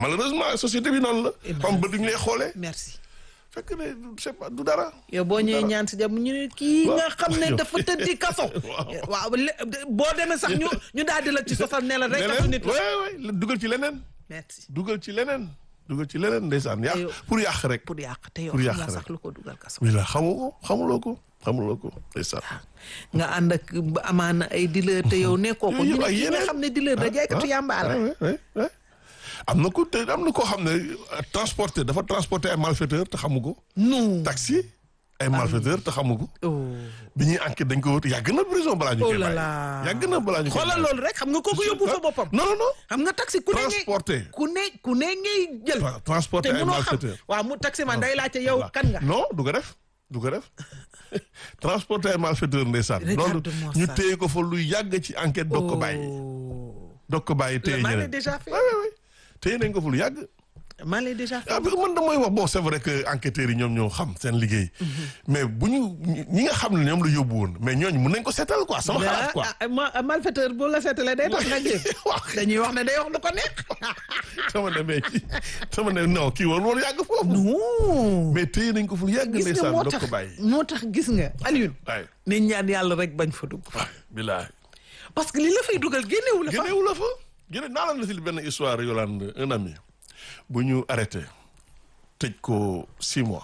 malheureusement société bi noonu la. xam ba duñ lay xoolee. merci. fekk ne c'est pas du dara. yow boo ñëwee ñaan si jàmm ñu ne kii waaw. nga xam ne dafa tëddi kaso. waaw le- boo demee sax ñu ñu daal di la ci sosal ne la rek kaso nit la. waay waay dugal ci leneen. merci dugal ci leneen. dugal ci leneen ndeysaan yàq yow- pour yàq rek. pour yàq te yow Pour xam yàq nga rek. sax lu ko dugal kaso. wila xamu ko xamuloo ko xamuloo ko ndeysaan. nga ànd ak amaana ay dealer te yow nekkoo ko ñu ne ay kii nga yeneen. xam ne dealer da jaaykatu yàmbaa la. ah, ouais, ouais, ouais. am na ko te am na koo xam ne euh, transporté dafa transporté ay malfaiteur te xamu ko. non. taxi ay malfaiteur te xamu ko. oh. bi ñuy enquête dañ ko wut yàgg na prison balaa ñu oh koy là bàyyi. là. yàgg na balaa ñu koy xoolal bàyyi. loolu rek xam nga kooku yóbbu fa boppam. non non non. xam nga taxi ku ne ngay transporté. ku ne ku ne ngay jël. Tra- transporté te ay munoo xam malfaiteur. waaw mu taxi man day laajte yow Voilà. kan nga. non du ko def du ko def transporté ay malfaiteur ndeysaan. loolu Regarde-moi ñu ça. téye ko fa lu yàgg ci enquête doog ko bàyyi. Oh. doog ko bàyyi téye maa ñeneen. l'ai déjà fait. oui oui oui téye nañ ko fa lu yàgg. maa l'ai déjà fait. ah parce que man damay wax bon c'est vrai que enquêteurs yi ñoom ñoo xam seen liggéey. mais bu ñu ñi nga xam ne ñoom la yóbbu woon mais ñooñu mun nañ ko seetal quoi sama xalaat quoi. ah ma malfaiteur bu la seetalee day tax nga génn. waaw dañuy wax ne day wax lu ko neex. sama ne mais kii sama ne non kii woon woon yàgg foofu. non. mais téye nañ ko fu lu yàgg gis nga ndeysaan moo doog tax ko bàyyi. moo tax gis nga Alioune. waay ne ñaan yàlla rek bañ fa dugg. waay bilaay. parce que li la fay dugal génnewu la fa. génnewu la fa génne naa la si benn histoire Yolande un ami bu ñu arrêté tëj ko six mois.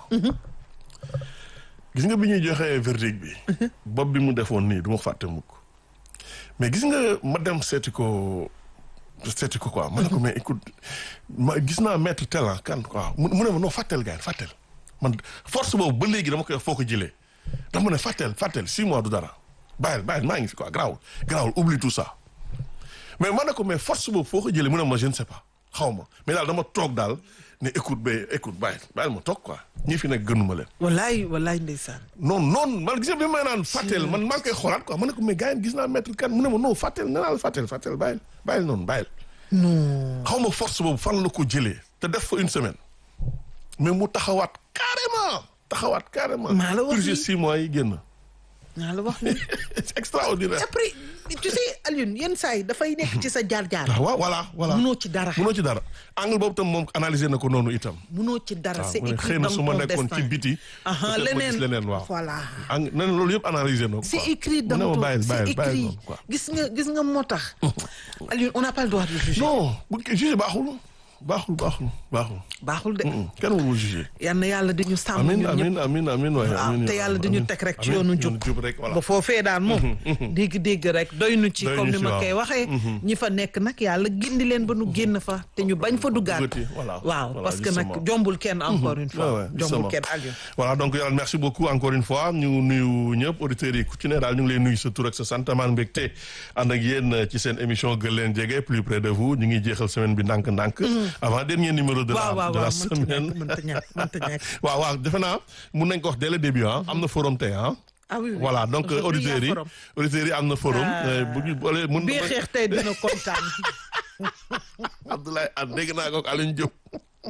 gis nga bi ñuy joxee verdict bi. bopp bi mu defoon nii du ma ko fàtte mukk mais gis nga ma dem seeti ko seeti ko quoi ma ne ko mais écoute ma gis naa maître tel ah kan quoi mu mu ne ma non fàttel gars yi fàttel man force boobu ba léegi dama koy wax foo ko jëlee dama ne fàttel fàttel six mois du dara bàyyil bàyyil maa ngi fi quoi garaawul garaawul oublie tout ça. mais ma ne ko mais force boobu foo ko jëlee mu ne ma je ne sais pas xaw ma mais daal dama toog daal ne écoute ba écoute bàyyi bàyyil ma toog quoi ñi fi nekk gënuma leen. wallaay wallaay ndeysaan. non non man gis nga bi may naan fàtteel man maa ngi koy xoolaat quoi ma ne ko mais gars yi gis naa maître kan mu ne ma non fàtteel nee naa la fàtteel fàtteel bàyyil bàyyil noonu bàyyil. non. xaw ma force boobu fan la ko jëlee te def fa une semaine mais mu taxawaat carrément taxawaat carrément. Maa la wax purgé nii. six mois yi génn. naa la wax ni c'est extraordinaire. après tu sais Alioune yenn saa yi dafay nekk ci sa jaar-jaar. ah waaw voilà voilà. munoo ci dara. munoo ci dara angle boobu tam moom analysé na ko noonu itam. munoo ci dara c'est mu ne écrit xëy na dans su ma ton nekkoon ci destin. biti. Aha, peut-être ma gis leneen leneen waaw. voilà. ang nee na loolu yëpp analysé na ko. c'est quoi. écrit mu dans ne ma ton bàyyil c'est bàyyil bàyyil écrit noonu quoi. gis nga gis nga moo tax. Alioune on n'a pas le droit de juger. non bu jugé baaxul baaxul baaxul baaxul. baaxul de. Mm, kenn warul jugé. yal na yàlla di ñu sàmm amiin ñun ñëpp. amiin amiin amiin waaye waaw amiin te yàlla di ñu teg rek ci yoonu jub jub rek voilà. ba foofee daal moom dégg-dégg rek doy nu ci Doy comme ñu ni ci, ma waaw. koy waxee ñi fa nekk nag yàlla gindi leen ba nu génn fa te ñu bañ fa duggaat Duggati, voilà. waaw Voilà, parce que nag justement. jombul kenn encore une Ouais, fois ouais, jombul justement. kenn Alioune voilà donc yàlla merci beaucoup encore une fois ñu nuyu ñëpp auditeurs yi ku ci ne daal ñu ngi lay nuyu sa tur ak sa sant maan mbégte ànd ak yéen ci seen émission gën leen jege plus près de vous ñu ngi jeexal semaine bi ndànk-ndànk. avant dernier numéro de la waaw waaw de la waaw mënta semaine. ñàkk mënta ñàkk mënta ñàkk waaw waaw defe naa mun nañ ko wax dès le début ah am na forum tey ah. ah oui oui voilà donc Aujourd'hui, auditeurs y a yi forum. auditeurs yi am na forum. Ah. euh, bu ñu boolee mun bii xeex tey dina kontaan Abdoulaye Anne dégg naa ko ak Alioune Diop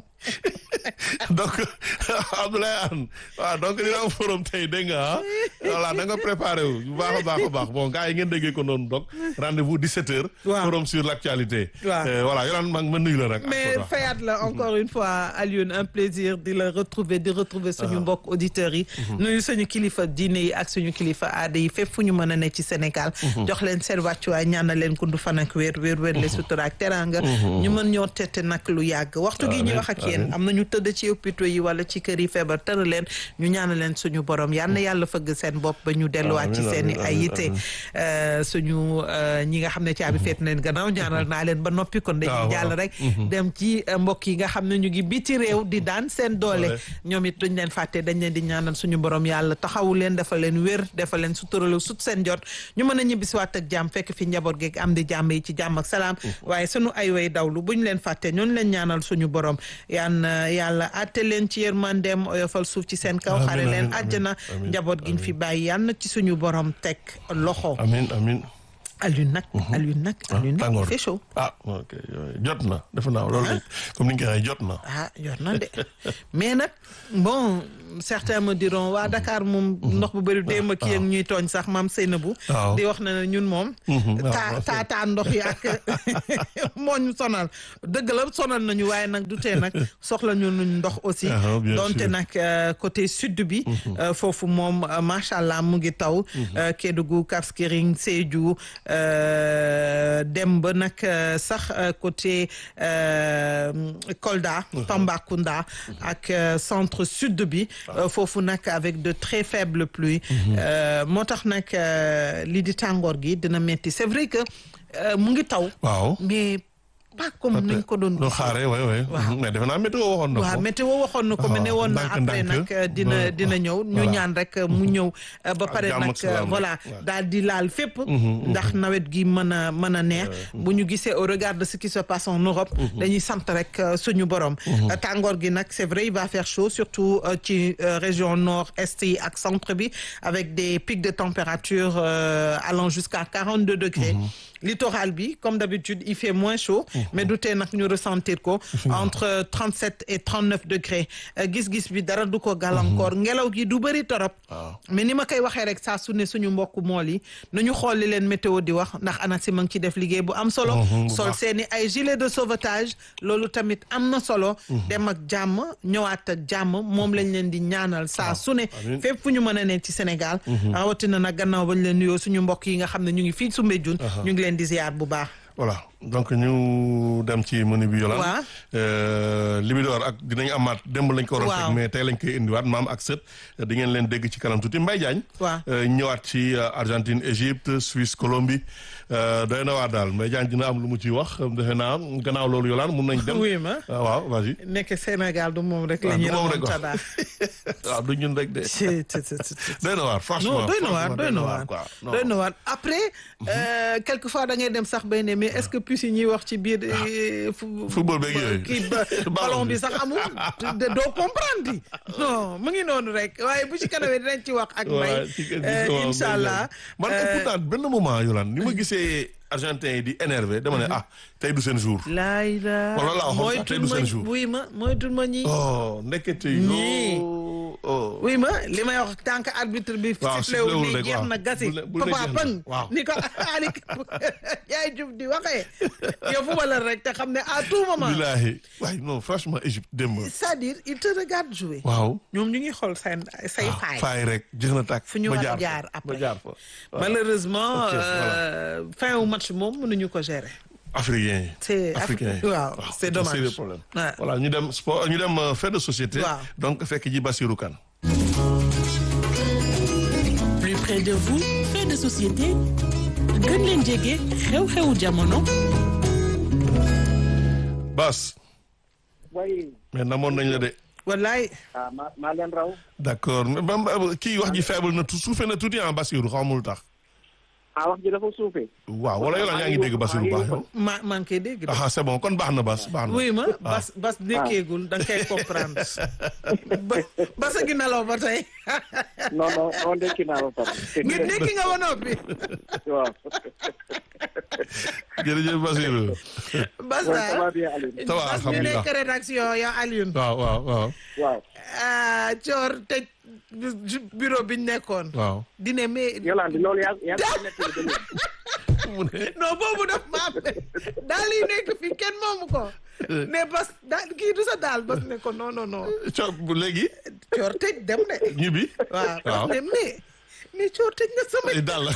donc Abdoulaye Anne waaw donc dina am forum tey dégg nga ah voilà da nga préparé wu bu baax a baax a baax bon gars yi ngeen déggee ko noonu donc rendez-vous 17h. Waaw. forum sur l'actualité. Waaw. Euh, voilà yow ma ma nuyu la nag. mais encore, waaw. fayaat la encore une fois Alioune un plaisir di la retrouver di retrouver suñu mbokk auditeurs yi nuyu suñu kilifa diine yi ak suñu kilifa aada yi fépp fu ñu mën a ne ci Sénégal jox leen seen wàccuwaay ñaanal leen kundu fan ak wér wér wér le sutura ak teranga ñu mën ñoo tette nag lu yàgg waxtu gi ñu wax ak yéen am na ñu tëdd ci hôpitaux yi wala ci kër yi feebar tëra leen ñu ñaanal leen suñu borom yal na yàlla fëgg seen bopp ba ñu delluwaat ci Amiin, seen i amiin, ay amiin, yitte Euh, suñu euh, ñi nga xam ne caabi feet na leen gannaaw ñaanal naa leen ba noppi kon dañuy waaw, jàll waaw. rek dem ci euh, mbokk yi nga xam ne ñu ngi biti réew di daan seen doole Ouais. ñoom it duñ leen fàtte dañ leen di ñaanal suñu borom yàlla taxawu leen dafa leen wér dafa leen suturalu sut seen jot ñu mën a ñibbisiwaat ak jàmm fekk fi njaboot geeg am di jàmm yi ci jàmm ak salaam waaye suñu ay way dawlu buñ leen fàtte ñooñu leen ñaanal suñu borom yaan yàlla àtte leen ci yërmandeem oyofal suuf ci seen kaw Amiin, xare leen amiin, àjjana amiin, njaboot giñ fi bàyyi yaan na ci suñu borom teg loxo amiin amiin Alioune nag Alioune nag Alioune nag il tàngoor fait chaud ah ok yooyu jot na defe naa loolu lañ comme ni nga ko waxee jot na. ah yor na de mais nag bon certains me diront waa Dakar moom ndox bu bëri démb kii ak ñuy tooñ sax maam Seynabou waaw. di wax na ne ñun moom waaw, taa waaw. taa taa ndox yi ak moo ñu sonal dëgg la sonal nañu waaye nag du tee nag soxla ñu nuñ ndox aussi Ah, bien donte sûr. nag euh, côté sud bi euh, foofu moom euh, macha allah mu ngi taw euh, Kédougou Cap Skirring Sédhiou euh, dem ba nag euh, sax euh, côté euh, Kolda Tambacounda ak euh, centre sud bi euh, foofu nag avec de très faibles pluies euh, moo tax nag euh, lii di tàngoor gi dina metti c'est vrai que euh, mu ngi taw waaw. mais pas comme nañ ko doon loo xaaree waay waay. mais defe naa météo waxoon na ko. waaw météo waxoon na ko mais ne woon na ndànk, après ndànk. nag dina Ouais. dina ñëw ñu Voilà. ñaan rek mu ñëw euh, ba pare jàmm nag ak salaam rek. voilà Ouais. daal di laal fépp ndax nawet gi mën a mën a neex bu ñu gisee au regard de ce qui se passe en Europe dañuy sant rek euh, suñu borom Euh, tàngoor gi nag c'est vrai il va faire chaud surtout euh, ci euh, région nord est yi ak centre bi avec des pics de température euh, allant jusqu'à 42 degrés littoral bi comme d'habitude il fait moins chaud mais du tee nag ñu ressentir ko entre 37 et 39 degrés Euh, gis-gis bi dara du ko gàllankoor ngelaw gi du bëri torop waaw. mais ni ma koy waxee rek saa su ne suñu mbokk mool yi nañu xool li leen météo di wax ndax ANACIM a ngi ci def liggéey bu am solo Mhm, bu sol baax. seeni ay gilet de sauvetage loolu tamit am na solo dem ak jàmm ñëwaat ak jàmm moom lañ leen di ñaanal saa su ne amiin. fépp fu ñu mën a ne ci Sénégal rawatina nag gannaaw bañ leen nuyoo suñu mbokk yi nga xam ne ñu ngi fii Soumbédioune ñu ngi leen di ziar bu baax voilà donc ñu dem ci menu bi yolaan Waaw. Libidor ak dinañ amaat démb lañ ko waroon Waaw. teg mais tey lañ koy indiwaat maam ak sët di ngeen leen dégg ci kanam tuuti Mbaye Diagne Waaw. euh, ñëwaat ci euh, Argentine Égypte Suisse Colombie euh, doy na waar daal Mbaye Diagne dina am lu mu ciy wax defe naa gannaaw loolu yolaan mun nañ dem oui ma Ah, waaw vas-y nekk Sénégal du moom rek la Ah, ñuy du moom rek remontada waaw du ñun rek de ci ci ci ci doy na waar franchement non doy na waar franchement, doy na waar quoi Non. doy na waar après euh, quelquefois da ngay dem sax bay ne mais est-ce que puce yi ñuy wax ci biir euh, fu- Football beeg yooyu. kii ba- ballon bi sax amul de- doo comprendre di non mu ngi noonu rek waaye bu ci kanamee dinañ ci wax ak waaw mbay ci kër gi euh, waaw, incha Mbaye allah Diagne. man euh, pourtant benn moment yolaan ni ma gisee argentin yi di énervé dama ne ah tey du seen jour laay la Wala laa waxoon mooy sax, tey tul du ma seen jour. wuy ma mooy tul ma ñi oh ndekete Ñii. yoo oh oui ma li may wax tant que arbitre bi Waaw, sifflé wu sifflé wul ni rek, jeex waaw. na gasi Bu ne- bu ne papa jeex na. pëng Waaw. ni ko Ali yaay jub di waxee yow fu la rek te xam ne à tout moment billahi waaye non franchement Égypte démb c'est-à-dire il te regarde jouer waaw ñoom ñu ngi xool seen say ah, faay faay rek jeex na tàkk fu ñu ma war a fa, jaar ma après. jaar fa Voilà. malheureusement Ok, voilà. euh, fin wu match moom mënuñu ko gérer africain yi C'est africain yi waaw, c'est dommage. c'est le problème Ouais. voilà ñu dem sport ñu dem euh, fait de société Waaw. donc fekk ji Bassirou Kane plus près de vous fait de société gën leen jege xew-xewu jamono Bas way mais namoon nañ la de wallaay ah ma maa leen raw d'accord mais ba ba- kii wax ji faible na tu suufee na tuuti ah Bassirou xamul tax ah wax ji dafa suufee waaw wala yow yaa ngi dégg Bassirou baax yow ma maa ngi koy dégg de ah c'est bon kon baax na Bas baax na oui ma bas bas dékkeegul da nga koy comprendre ba basa gi nelaw ba tey non non non ndekki naa ba pare ngir nekki nga ba noppi waaw jërëjëf Bassirou bas Ouais, ça va daal bien Aliou Ça va, bas mi alhamdulilah. nekk rédaction ya Alioune waaw waaw waaw waaw ah coor tëj bureau biñ nekkoon waaw dine mais Yolande loolu yaa yaa ngi nekk ba léegi. mu ne non boobu daf maam daal yi nekk fii kenn moomu ko ne bas daal kii du sa daal bas ne ko non non non co bu léegi coor tëj dem de ñibbi waaw bas waaw ne mais mais coor tëj na sama ay dal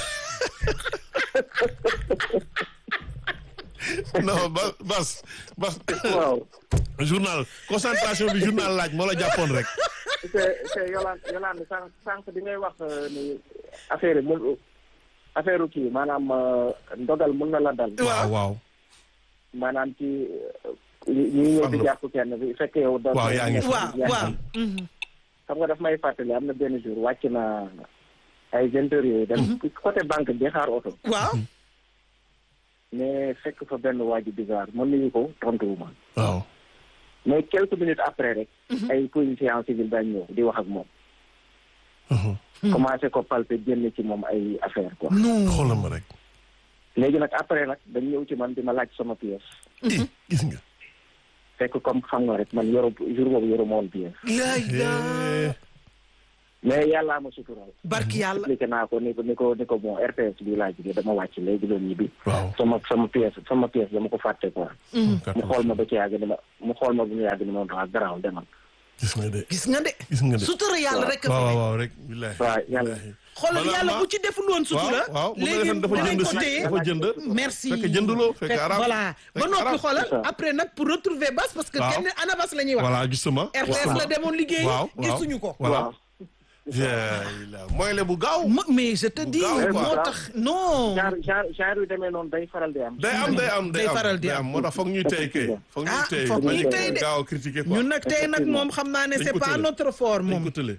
non ba bas bas waaw journal concentration bi journal laaj moo la jàppoon rek c'est c'est Yolande Yolande sànq sànq bi ngay wax euh, ni affaire yi mun affaire kii maanaam euh, ndogal mun na la dal waaw waaw maanaam ci ñi ñi ñëw di Farlu. jàpp kenn bi fekk yow da Waaw, yaa ngi fa. waaw waaw mhm. xam nga daf may fàttali am na benn jour wàcc na ay vingt heures yooyu dem côté banque bi xaar oto waaw mais fekk fa benn waa ji bizarre mën nañu ko tontuwuma waaw mais quelques minutes après rek ay policiers en civil dañ ñëw di wax ak moom commencé ko palper génn ci moom ay affaire quoi non xoolal ma rek léegi nag après nag dañ ñëw ci man di ma laaj sama pièce i gis nga fekk comme xam nga rek man yoru jour boobu yoru ma woon pièce laay Eh, mais yàllaa ma sutural barki yàlla expliqué naa ko ni ko ni ko ni ko bon RTS bi laa jógee dama wàcc léegi doon ñibbi waaw sama sama pièce sama pièce dama ko fàtte quoi mu xool ma ba ci yàgg ni ma mu xool ma bu mu yàgg ni ma waa garaaw demal gis nga de gis nga de gis nga de sutura yàlla rek a waaw fi waaw ne waaw rek billahi waaw yàlla xoolal Voilà, yàlla ma- bu ci deful woon sutura waaw waaw mu léegi ne dafa dinañ jënd ko si téye dafa jënd merci fekk jënduloo fekk Fekk- arab voilà ba fekk noppi arab. xoolal C'est ça. après nag pour retrouver bas parce que Waaw. kenn anabas la ñuy wax voilà justement RTS la demoon liggéey waaw waaw gisuñu ko voilà waaw la mooy le bu gaaw Mo- mais je te dis gaaw, quoi. moo tax non genre genre genre yu demee noonu day faral di am day am day am day Day am faral di day am. am moo tax foog ñuy tey kay foog ñuy Ah, tey foog bañ ñuy a tey de. gaaw a critiquer quoi ñun nag tey nag moom xam naa ne Dañ c'est ko pas tële. notre fort dañ moom ko tële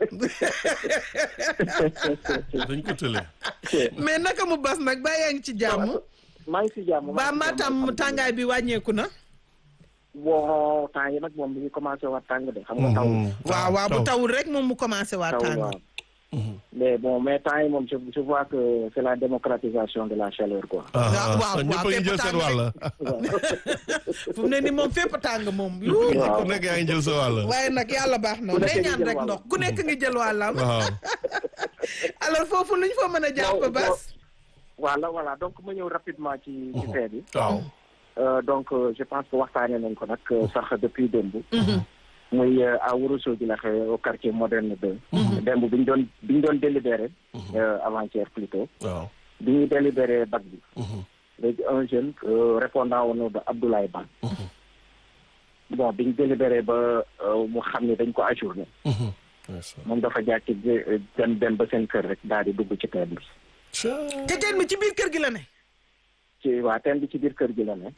dañ ko tële mais naka mu bas nag ba yaa ngi ci jàmm maa ngi si jàmm maa ba ngi si jàmm, Matam alhamdulilah. tàngaay bi wàññeeku na bon temps yi nag moom mi ngi commencé waat tàng de xam nga taw waaw waaw bu tawul rek moom mu commencé waa taw tàng waaw mais bon mais temps yi moom je je vois que c'est la démocratisation de la chaleur quoi waaw, waaw, ñëpp a ngi fépp jël seen tàng wàll fu mu ne ni moom fépp tàng moom yu ku nekk yaa ngi jël sa wàll waaye nag yàlla baax na Ku nekk day ngi ñaan jël rek wàllam. ndox ku nekk ngi jël wàllam waaw alors foofu lu ñu fa mën a jàpp Bon, bas voilà voilà donc ma ñëw rapidement ci ci fee bi waaw Euh, donc euh, je pense que waxtaanee nañ ko nag euh, sax depuis démb muy euh, à Ourossogui la xew au quartier moderne 2 démb bi ñu doon bi ñu doon délibéré euh, avant-hier plutôt waaw bi ñuy délibéré bac bi léegi un jeune euh, répondant au nom de Abdoulaye Ban bon bi ñu délibéré ba euh, mu xam ne dañ ko ajourné moom dafa jàkki dem dem ba seen kër rek daal di dugg ci teen bi te teen bi ci biir kër gi la ne ci waa teen bi ci biir kër gi la ne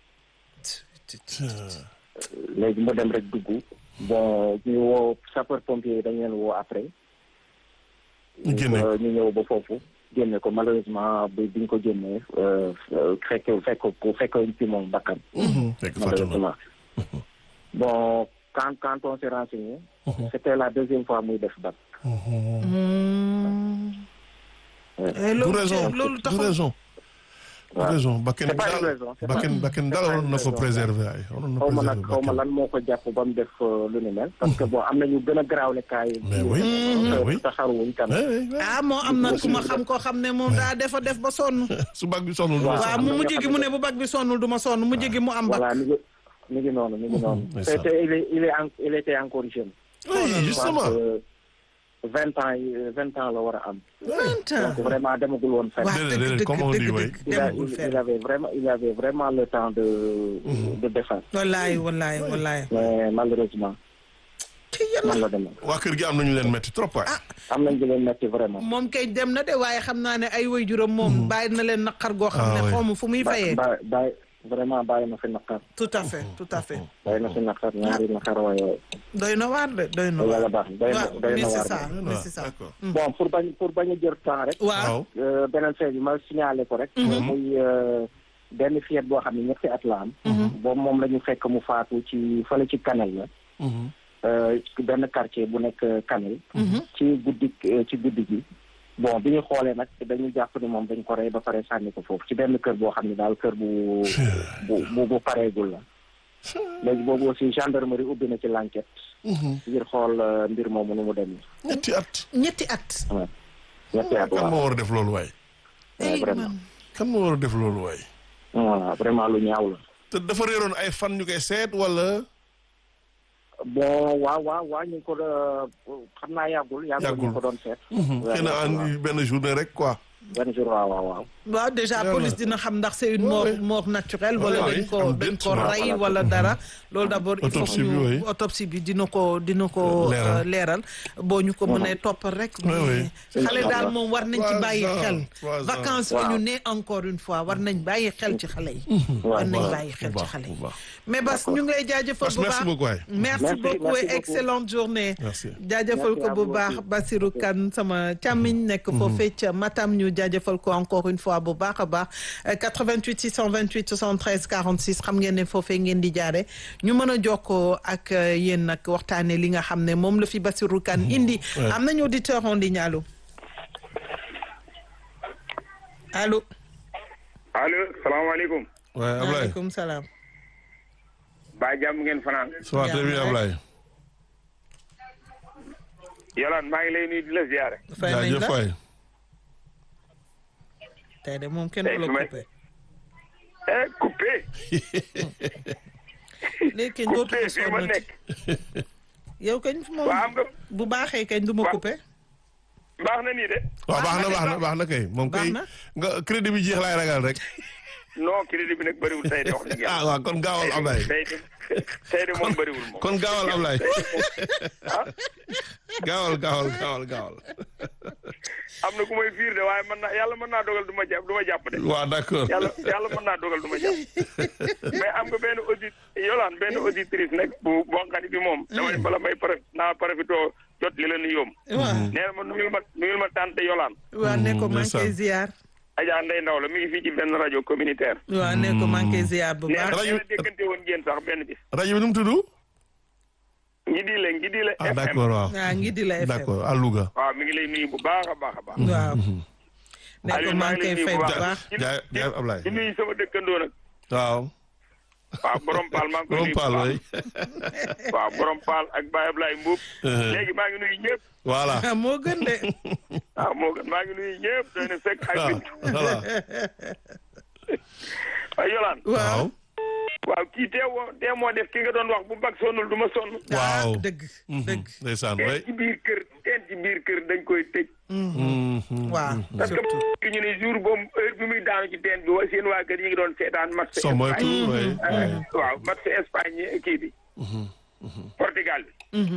léegi mu dem rek dugg bon ñu woo sapeur pompier yi dañ leen woo après Ñu génne ko. Euh, ñu ñëw ba foofu génne ko malheureusement bi biñ ko génnee euh, euh, fekk fekk ko fekk ci moom bakkan fekk fàtte na malheureusement bon quand quand on s'est renseigné c'était la deuxième fois muy def bac Eh, du loolu raison ci- loolu du taxul raison du waaw. raison bakken C'est pas une daal raison, c'est pas- bakken bakken daal c'est pas waroon na une ko raison. préserver ay waroon na xaw ma nag préserver xaw ma bakken lan moo ko jàpp ba mu def euh, lu ni mel parce que bon am na ñu gën a garaawle kaay Mais oui, mais oui. te xaruwuñ tam Eh, eh, eh. ah moo am na ku ma xam koo xam ne moom daa defa def ba sonn su bag bi sonnul Waaw. waaw am mu na mujj ñoo gi xam mu ne- ne bu bag bi sonnul du ma sonn mujj gi mu am bag voilà mi ngi mi ngi noonu mi ngi noonu mais te ça. te il est il est en- il était encore jeune oui justement vingt ans yi vingt ans la war a am vingt ans donc vraiment demagul woon fenn waaw Déedéet, dëgg déedéet, dëgg comme on dit, dëgg oui. dëgg il, a, demagul il, fenn il avait vraiment il avait vraiment le temps de de défense wallaay wallaay wallaay mais malheureusement ci yàlla man la demee waa kër gi am nañu leen metti trop waay am nañ di leen metti vraiment moom kay dem na de waaye xam naa ne ay waajuram moom bàyyi na leen naqar goo xam Ah, ne oui. xawma fu muy ba fayee ba bàyyi vraiment bàyyi na fi naqar tout à fait tout à fait bàyyi na fi naqar ñaari naqar waaye doy na waar de doy na yàlla waar baax doy na waaw doy mais na c'est waar ça Doy na mais waar, c'est ça d'accord. bon pour bañ pour bañ a jël temps rek waaw waaw euh, beneen fait bi ma signalé ko rek muy euh, benn fillette boo xam ne ñetti at la am boobu moom la ñu fekk mu faatu ci fële ci Kanel la euh, ci benn quartier bu nekk Kanel ci guddi ci guddi gi bon bi ñu xoolee nag dañu jàpp ni moom dañ ko rey ba pare sànni ko foofu ci benn kër boo xam ne daal kër bu bu bu bu pareegul la léegi boobu aussi gendarmerie ubbi na ci l'enquête ngir xool euh, mbir moomu nu mu demee ñetti at ñetti at waaw ñetti at kan waaw moo war a def loolu waay Ouais, Ay, vraiment man. kan moo war a def loolu waay voilà vraiment lu ñaaw la te dafa réeroon ay fan ñu koy seet wala bon waaw waaw waaw ñu ngi ko doon xam naa yàggul yàggul ñu Yàggul. ko doon seet xëy na andi benn journée rek quoi benn jour waaw waaw waaw waaw déjà Voilà. police dina xam ndax c'est une Ouais, mort ouais. mort naturelle Ouais, wala ouais, dañ ko am dañ déet, ko voilà. rey wala dara loolu d'abord il faut Autopsie que bi, ñu oui. autopsie bi dina ko dina ko Leeral. euh, leeral boo ñu ko mënee toppal rek Ouais, ouais. mais xale daal Inch'Allah. moom war nañ ci Trois bàyyi ans, xel trois ans. vacances la Waaw. ñu ne encore une fois war nañ bàyyi xel ci xale yi war nañ waaw. bàyyi xel bu ci baax, xale yi bu baax. mais Bas ñu ngi lay jaajëfal Bas, bu merci baax beaucoup waay. merci Merci, beaucoup merci et beaucoup. excellente journée Merci. jaajëfal ko Merci à bu vous baax aussi. Basirou Kane sama càmmiñ nekk foofee ca Matam ñu jaajëfal ko encore une fois bu baax a baax Euh, 88 628 73 46 xam ngeen ne foofee ngeen di jaare ñu mën a jokkoo ak euh, yéen nag waxtaane li nga xam ne moom la fi Basirou Kane indi Ouais. am nañu auditeur en ligne allo allo allo salaamaaleykum. waaye Ablaye maaleykum salaam. ba jàmm ngeen fanaan. ça va très bien Ablaye. Yolaan maa ngi lay nuyu di la ziare. fay nañ jaajëf la waay. tey de moom kenn Tey du la su may- coupé. eh coupé. léegi kañ dootu coupé ko fii ma sonnati. nekk. yow kañ moom waa am nga bu baaxee kañ du ma Wa- coupé. baax na nii de. waaw baax na baax na baax na kay moom Baax kay na. nga crédit bi jeex laay ragal rek. non crédit bi nag bëriwul tey de wax dëgg ah yàlla. waaw kon gaawal Ablaye. tey de tey de moom bëriwul moom. kon gaawal Ablaye. ah gaawal gaawal gaawal gaawal. am na ku may fiir de waaye mën naa yàlla mën naa dogal du ma jàpp du ma jàpp de. waaw d'accord. yàlla yàlla mën naa dogal du ma jàpp mais am nga benn audit yolaan benn auditrice nag bu bonqani bi moom damay bala may pare naa profito jot li la nu yóom waaw nee na ma nuyul ma nuyul ma tante yolaan waaw ne ko maa ngi koy ndeysaan. ziar. Adja Ndeye Ndaw la mi ngi fii ci benn rajo communautaire waaw ne ko maa ngi koy ziar bu nee na baax. rajo- nee na déggante woon ngeen sax benn bis rajo bi nu mu tudd. ngi di le ngi di le ah FM d'accord waaw. waaw ngi di la FM. d'accord à Louga. waaw mi ngi lay nuyu bu baax a baax a baax waaw. ne ko Aliou, maa maa ngi ngi koy lay fay nuyu bu bu baax. jaay jaay Ablaye. di nuyu sama dëkkandoo nag waaw. waaw borom paal maa ngi koy borom nuyu bu Paal baax. waay. waaw borom paal ak Baye Ablaye Mbuub Uh-huh. léegi maa ngi nuyu ñëpp voilà. ah moo gën de. waaw moo gën maa ngi nuyu ñëpp doy na fekk ak waaw bintu voilà. waaw yolaan waaw. waaw kii tee woo tee moo def ki nga doon wax bu bag sonnul du ma sonn waaw. ah dëgg. dëgg. ndeysaan teen waay. ci biir kër teen ci biir kër dañ koy tëj waaw parce que surtout. ñu ne jour boobu heure bi muy daanu ci teen bi wa seen waa kër yi ngi doon seetaan match soo moytu waay. Espagne waaw match Espagne kii bi Portugal bi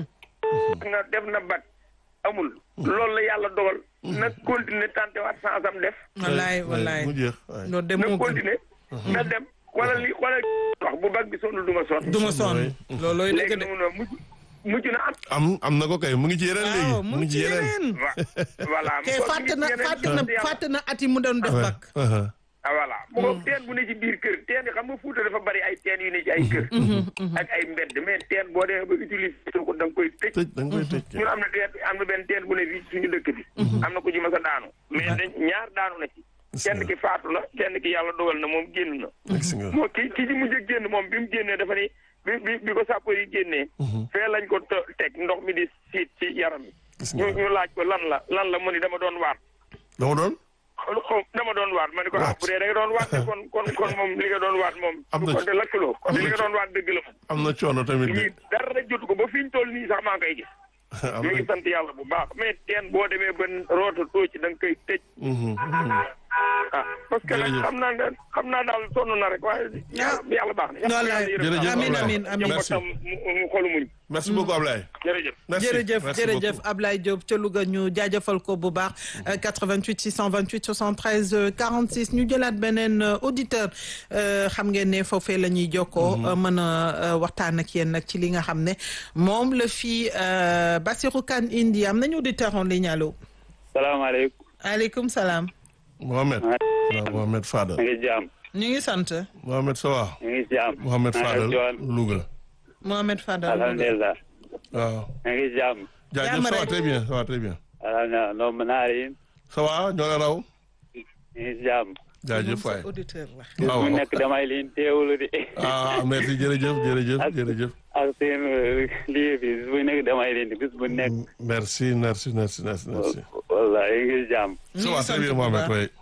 na def na bat amul loolu la yàlla dogal na continuer tante waat sans am def wallaay wallaay. mu jeex waay. loolu de na moo gën. continuer na dem wala li wala wax bu bag bi sonnul du ma sonn du ma sonn. loolooy dëgg léegi de. noonu mujj mujj na am am am na ko kay mu ngi ci yeneen léegi. waaw mu ngi ci yeneen. wa voilà kay mu fàtte ngi na ci yeneen fàtte na sant yàlla. fàtte na at yi mu doon def waay. bak. Uh-huh. ah voilà mu ko teen bu ne ci biir kër teen yi xam nga Fuuta dafa bari ay teen yu ne ci ay kër ak ay mbedd mais teen boo demee ba utiliser ko da nga koy tëj tëj da nga koy tëj. ñun am na teen am na benn teen bu ne fii suñu dëkk bi am na ku ci mas a daanu mais dañ ñaar daanu na ci kenn ki faatu la kenn ki yàlla dogal na moom génn na gis nga. moo ki ki ci mujj a génn moom bi mu génnee dafa ni bi bi bi ko sàppo yi génnee fee lañ ko to- teg ndox mi di siit ci yaram yi gis ñu nga ñu laaj ko lan la lan la mu ni dama doon waat dama doon. xaw xaw dama doon waat ma ne ko ah Waat. bu dee da nga doon waat de kon kon kon moom li nga doon waat moom Am na kon ci- de lakkaloo kon am li na nga ci- doon waat dëgg la moom am na coono tamit de. lii dara jotu ko ba fi ñu toll nii sax maa ngi koy gis am ñu na. ngi sant yàlla bu baax mais teen boo demee ba roota too ci da nga koy tëj Mhm, mhm. ah parce que nag Jërëjëf. xam naa ne xam naa daal sonn na rek waaye yàlla yàlla baax na yàlla Wallaay. yàlla Jërëjëf, yërëm amiin naa. amiin amiin. Merci. njabootam mu mu xolu muñ merci beaucoup Ablaye. jërëjëf merci jërëjëf merci jërëjëf beaucoup. Ablaye Diop ca Louga ñu jaajëfal ko bu baax euh, 88 628 73 euh, 46 ñu jëlaat beneen euh, auditeur euh, xam ngeen ne foofee la ñuy jokkoo euh, mën a euh, waxtaan ak yéen nag ci li nga xam ne moom la fii euh, Bassirou Kane indi am nañu auditeur en ligne allo. salaamaaleykum aleykum salaam. Mohamed. waaw Mohamed Fadal. ñu ngi jaam ñu ngi sant Mohamed ça va. ñu ngi jaam Mohamed maa ngi Fadal joon Louga. Mohamed Fadal. alhamdulillah waaw. ñu ngi jaam jaajëf Jàmm ça va rek. très bien ça va très bien. alhamdulillah noom naari ça va ñoo la raw. ñu ngi jaam jaajëf waay. auditeur la. bis waaw bu nekk damay leen teewlu di ah merci jërëjëf jërëjëf Ak- jërëjëf. ak seen euh, lii bi bis bu nekk damay leen di bis bu nekk merci merci merci merci merci. wallahi ñu ngi jaam ñu ça ngi va sant très bien bu Mohamed baax. waay.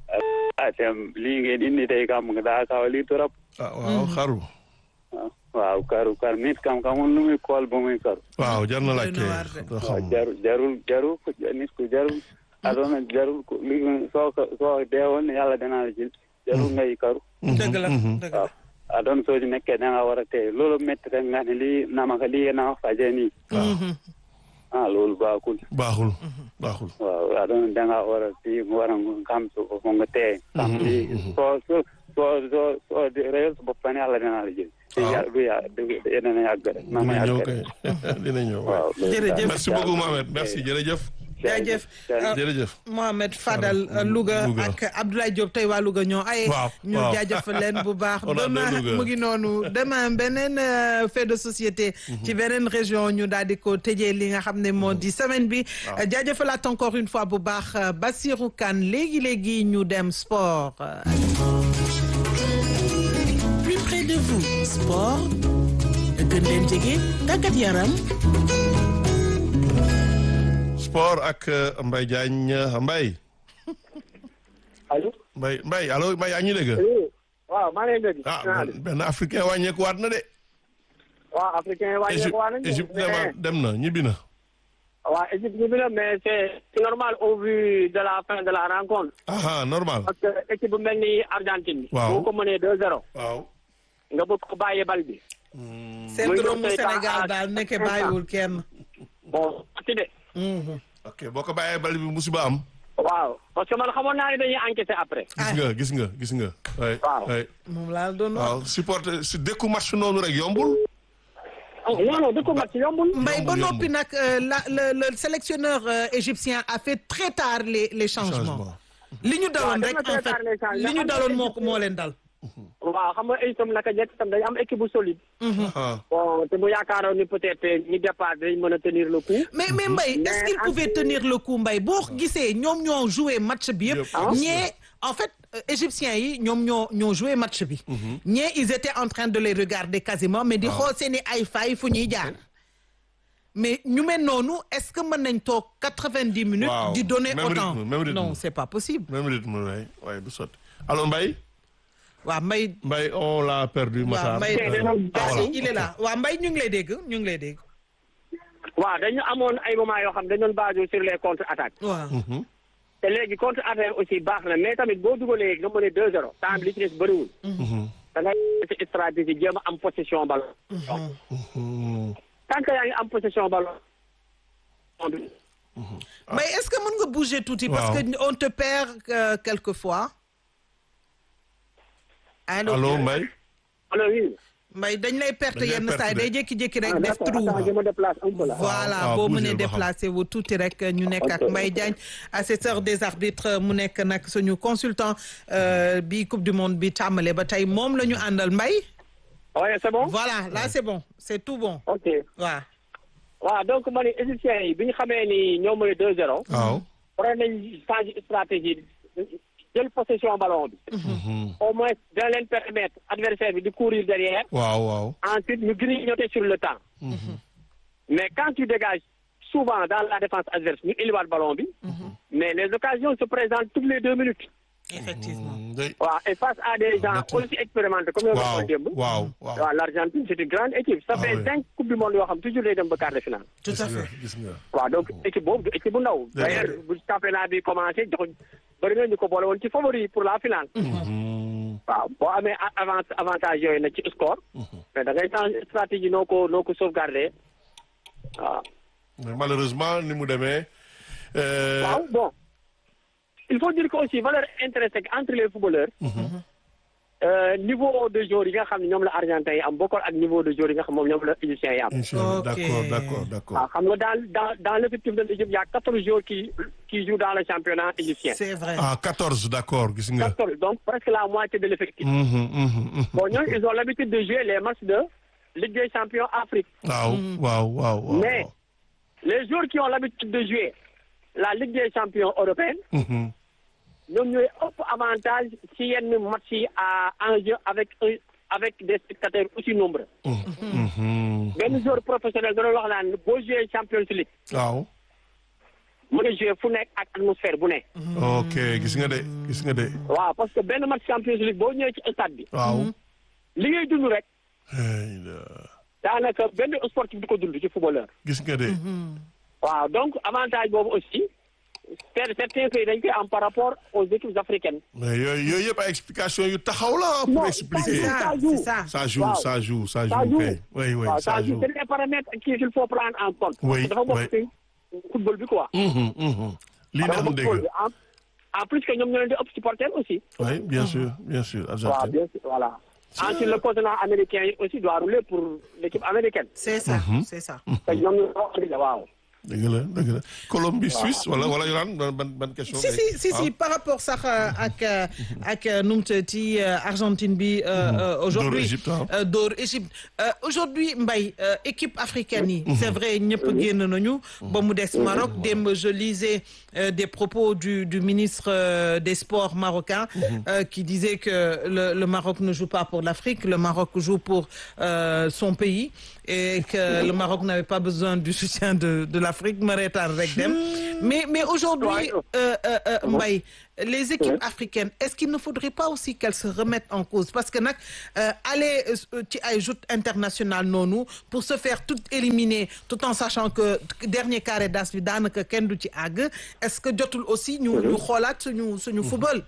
atem lii ngeen indi tey kam nga daa kaw lii torop ah waaw xaru. waaw karu kar nit kam kamul lu muy kool ba muy karu waaw jar na Doy na laajte. waar de. doo waaw xam. jarul jarul jarul ko nit ku jarul adona jarul ko li soo ko soo deewoon yàlla danaa la jël jarul ngay karu dëgg la dëgg la. waaw adon soo ci nekkee da nga war a tey loolu métti rek nga ne lii namaka lii na faje nii ah loolu baaxul baaxul baaxul. waaw adon da nga war a fii nga war a xam su ko nga tey xam lii soo soo soo soo soo réyal sa bopp fan yàlla danaa la jël Waaw. ya du ya du dina yàgg rek na ma dina ñëw yàgg kay rek dina ñëw. waaw loolu Jërëjëf. daal. merci beaucoup Mohamed merci jërëjëf. jaajëf. jaajëf. jërëjëf. Mohamed Fadal Fadal, Louga Louga. ak Abdoulaye Diop tey waa Louga ñoo ay Waaw, ñu waaw. jaajëfal leen bu baax On a demain deux Louga. mu ngi noonu demain beneen euh, fait de société ci beneen région ñu daal di ko tëjee li nga xam ne moo di semaine bi jaajëfalaat encore une fois bu baax euh, Bassirou Kane léegi-léegi ñu dem sport de vous sport gën leen jege tàggat yaram sport ak euh, Mbaye Diagne Mbaye allo. Mbaye Mbaye allo Mbaye yaa ngi dégg oui waaw maa ngi leen di. ah benn- benn africain wàññeeku waat na de waaw africain yi wàññeeku waa nañu. Égypte Égypte dem na ñibbi na waaw Égypte ñu bi la mais c'est c'est normal au vu de la fin de la rencontre. aha normal parce que équipe bu mel ni Argentine. Waaw. boo ko mënee 2-0. waaw nga bëgg ko bàyyee bal bi. syndrome mu Muy Sénégal doon daal tey nekke temps bàyyiwul kenn. bon ati de. ok boo ko bàyyee bal bi musiba am waaw parce que man xamoon naa ne dañuy enquêter après. gis nga gis nga gis nga way Waaw. way moom laa doon wax. waaw supporter si dékku match noonu rek yombul oh non non dëkk match yombul. Mbaye ba Yombul, noppi nag euh, la le le sélectionneur euh, égyptien a fait très tard les les changements. changement li ñu daloon def rek na en très fait tard les changements. li ñu daloon moo ko moo leen dal. waaw xam nga itam naka jekk itam dañu am équipe bu solide. ah bon te mu yaakaaroon ni peut-être ñi départ dañ mën a tenir le coup. mais mais Mbaye est-ce Mais qu'il pouvait en- tenir le coup Mbaye boo gisee ñoom ñoo joué match bi yëpp. Yëpp. ñee en fait euh, égyptiens yi ñoom ñoo ñoo joué match bi. ñee ils étaient en train de les regarder quasiment mais di xool seeni ay fay fu ñuy jaar. mais ñu mel noonu est-ce que mën nañ toog quatre-vingt-dix minutes. Waaw. di donner Même autant rythme, même rythme. non c'est pas possible. même rythme way way du sotti allo Mbaye waaw Mbaye. Mbaye on l'a perdu waaw Matar Mbaye Euh, ah, voilà. il est là waaw Mbaye ñu ngi lay dégg ñu ngi lay dégg. waaw dañu amoon ay moments yoo xam dañu doon basé sur les contre-attaques. waaw. te léegi contre attaque aussi baax na mais tamit boo dugalee nga mën a 2-0 temps bi li ci des bëriwul. da ngay ci stratégie jéem a am possession ballon. Hmm. tant que yaa ngi am possession ballon. mais est-ce que mën nga bouger tuuti. parce Waaw. que on te perd euh, quelquefois. allo allo Mbaye alors oui. Mbaye dañ lay perte Dañ lay yenn perte saa yi de. day jékki-jékki rek ah def d'accord trou. attends je me déplace un peu là. voilà waaw, boo bougez mënee ba xam. déplacé wu tuuti rek ñu nekk ak Ok. Mbaye Diagne assesseur des arbitres mu nekk nag suñu consultant euh, bi coupe du monde bi tàmbale ba tey moom la ñu àndal Mbaye. oui c'est bon. voilà là c'est bon c'est tout bon ok waaw. waaw donc ma ne égyptiens yi bi ñu xamee ni ñoo mën a 2-0. waaw waroon nañ changer stratégie jël possession ballon bi. au moins dina leen permettre adversaire bi di courir derrière. waaw waaw ensuite ñu grignoter sur le temps. mais quand tu dégages souvent dans la défense adverse ñu éliwaat ballon bi. mais les occasions se présentent toutes les deux minutes. effectivement. Hmm, day- waaw et face à des gens aussi expérimentés comme yow waaw nga démb. waaw waaw waaw l'Argentine c'est une grande équipe. ça Ah fait oui. cinq coupes du monde yoo xam toujours day dem ba quart de finale. tout à gis nga fait. gis nga waaw donc équipe boobu du équipe bu ndaw. Dëgg la. d'ailleurs bu championnat bi commencé jox bëri na ñu ko boole woon ci favori pour la finale. Hmm. waaw boo amee a- avance avantage yooyu nag ci score. mais da ngay changer stratégie noo ko noo ko sauvegarder waaw. mais malheureusement ni mu demee euh, waaw bon il faut dire que aussi valeur intrinsèque entre les footballeurs. euh, niveau de joueur yi nga xam ne ñoom la argentin yi am bokkul ak niveau de joueur yi nga xam moom ñoom la égyptien yi am. Inch'Allah. Ok. d'accord d'accord d'accord waaw xam nga dans dans dans l'effectif de l'Égypte il y a quatorze joueurs qui qui jouent dans le championnat égyptien. c'est vrai. ah 14 d'accord gis nga quatorze donc presque la moitié de l'effectif. Mhm, mhm, mhm. bon ñooñu ils ont l'habitude de jouer les matchs de Ligue des champions Afrique. waaw waaw waaw waaw mais les joueurs qui ont l'habitude de jouer la Ligue des champions européenne. Mhm. ñoom ñooy ëpp avantage ci yenn match yi à enjeu avec un avec des spectateurs aussi nombreux. Mhm. benn joueur professionnel da doon wax naan boo joué Champions League waaw mën a joué fu nekk ak atmosphère bu nekk. ok gis nga de gis nga de waaw parce que benn match Champions League boo ñëwee ci stade bi. waaw li ngay dund rek Hey, la- daanaka benn sportif du ko dund ci footballeur. gis nga de waaw donc avantage boobu aussi cer- certains pays dañ koy am par rapport aux équipes africaines. mais yooyu yooyu yëpp ay explication yu taxaw la pour Non, expliquer c'est ça c'est ça. ça joue Waaw. ça joue ça Ça joue joue. kay oui oui waaw ça ça joue c'est des paramètres qu'il faut prendre en compte. Oui, dafa bokk oui. ci football bi quoi. Mhm, mhm. lii dafa neex na bokk football dégg bi en en plus que ñoom ñoo leen di ëpp supporter aussi. oui bien sûr bien sûr waaw Argentine bien sûr voilà. ensuite le continent américain yi aussi doit rouler pour l'équipe américaine. c'est ça c'est ça. te ñoom ñoo ko organisé waaw. dëgg la dëgg la Colombie Suisse wala wala yoraan ban ban ban question. si si si si par rapport sax euh, ak euh, ak euh, nu mu tuddati euh, Argentine bi euh, euh, aujourd'hui Dóor Égypte, ah. euh, dóor Égypte Euh, aujourd'hui Mbaye euh, équipe africaine yi c'est vrai ñëpp génn nañu ba mu des Maroc démb je lisais euh, des propos du du ministre euh, des sports marocain euh, qui disait que le le Maroc ne joue pas pour l'Afrique le Maroc joue pour euh, son pays et que le Maroc n'avait pas besoin du soutien de de l'Afrique ma reetaan rek dem mais mais aujourd'hui euh, euh, euh, Mbaye les équipes africaines est-ce qu'il ne faudrait pas aussi qu'elles se remettent en cause parce que nag euh, aller euh, ci ay joutes internationales noonu pour se faire tout éliminer tout en sachant que dernier carré d'as bi daanaka kenn du ci àgg est-ce que jotul aussi ñu ñu xoolaat suñu suñu football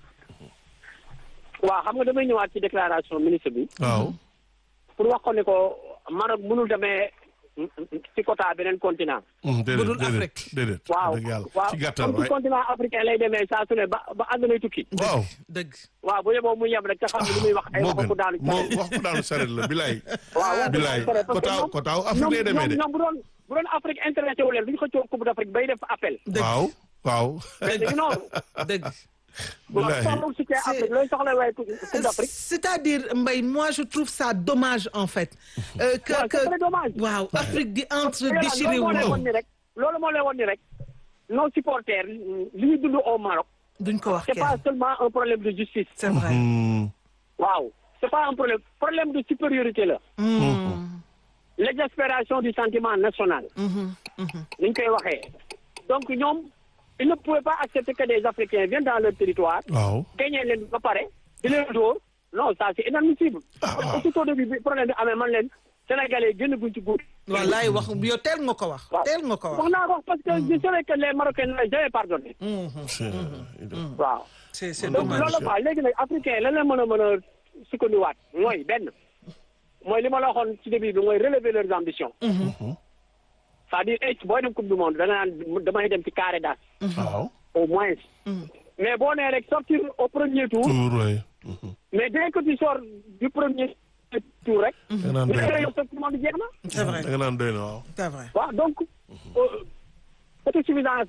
waaw xam nga damay ñëwaat ci déclaration ministre bi waaw. pour wax ko ne ko Maroc mënul demee ci quota beneen continent. Mm, déedéet Budul déedéet Afrique. déedéet. waaw dëgg yàlla waaw ci gàttal comme ci waay. continent africain lay demee saa su ne ba ba àddunay tukki. waaw. dëgg waaw bu yeboo mu yem rek te xam ne li muy wax ay moo waxu gën daanu ci moo sareet. wax ko daanu saret la bilaay. waaw waaw bilaay parce que kotaaw ñoom- kotaaw Afrique lay demee de. ñoom ñoom bu doon bu doon Afrique intéressé wu leen du ñu xëccoo coupe d'Afrique bay def appel. dëgg waaw waaw. mais dañu noonu. dëgg bilaay soxla soutien C'est- Afrique looy soxla waaye coupe d'Afrique. c'est-à-dire Mbaye moi je trouve ça dommage en fait euh, que waaw que c'est très dommage. waaw Afrique di entre loolu déchiré moo wu lay noonu won ni rek loolu moo lay won ni rek nos supporters li ñu dund au Maroc duñ ko wax c'est pas kenn seulement un problème de justice c'est vrai Mm, waaw c'est pas un problème problème de supériorité la l'exaspération du sentiment national ni ñu koy waxee donc ñoom ils ne pouvaient pas accepter que des Africains viennent dans leur territoire waaw. gagné leen ba pare di leen dóor non ça c'est inadmissible waaw. aussitôt début bi problème bi amee man leen sénégalais génn guñ ci guut wallaay wax yow teel nga ko wax teel nga ko wax wax naa ko parce que je savais que les Marocains n'avaient jamais pardonné C'est- waaw c'est c'est donc dommage loolu quoi léegi nag africain lan la mën a mën a sukkandiwaat mooy benn mooy li ma la waxoon ci début bi mooy relever leurs ambitions c'est-à-dire eh booy dem coupe du monde da nga naan damay dem ci carré d'as waaw. au moins mais boo nee rek sortir au premier tour Tour waay. mais dès que tu sors du premier tour rek da nga naan bu doy dee na yow sa coupe du monde jeex na c'est vrai da nga naan doy na waaw. c'est vrai waaw donc euh, autosuffisance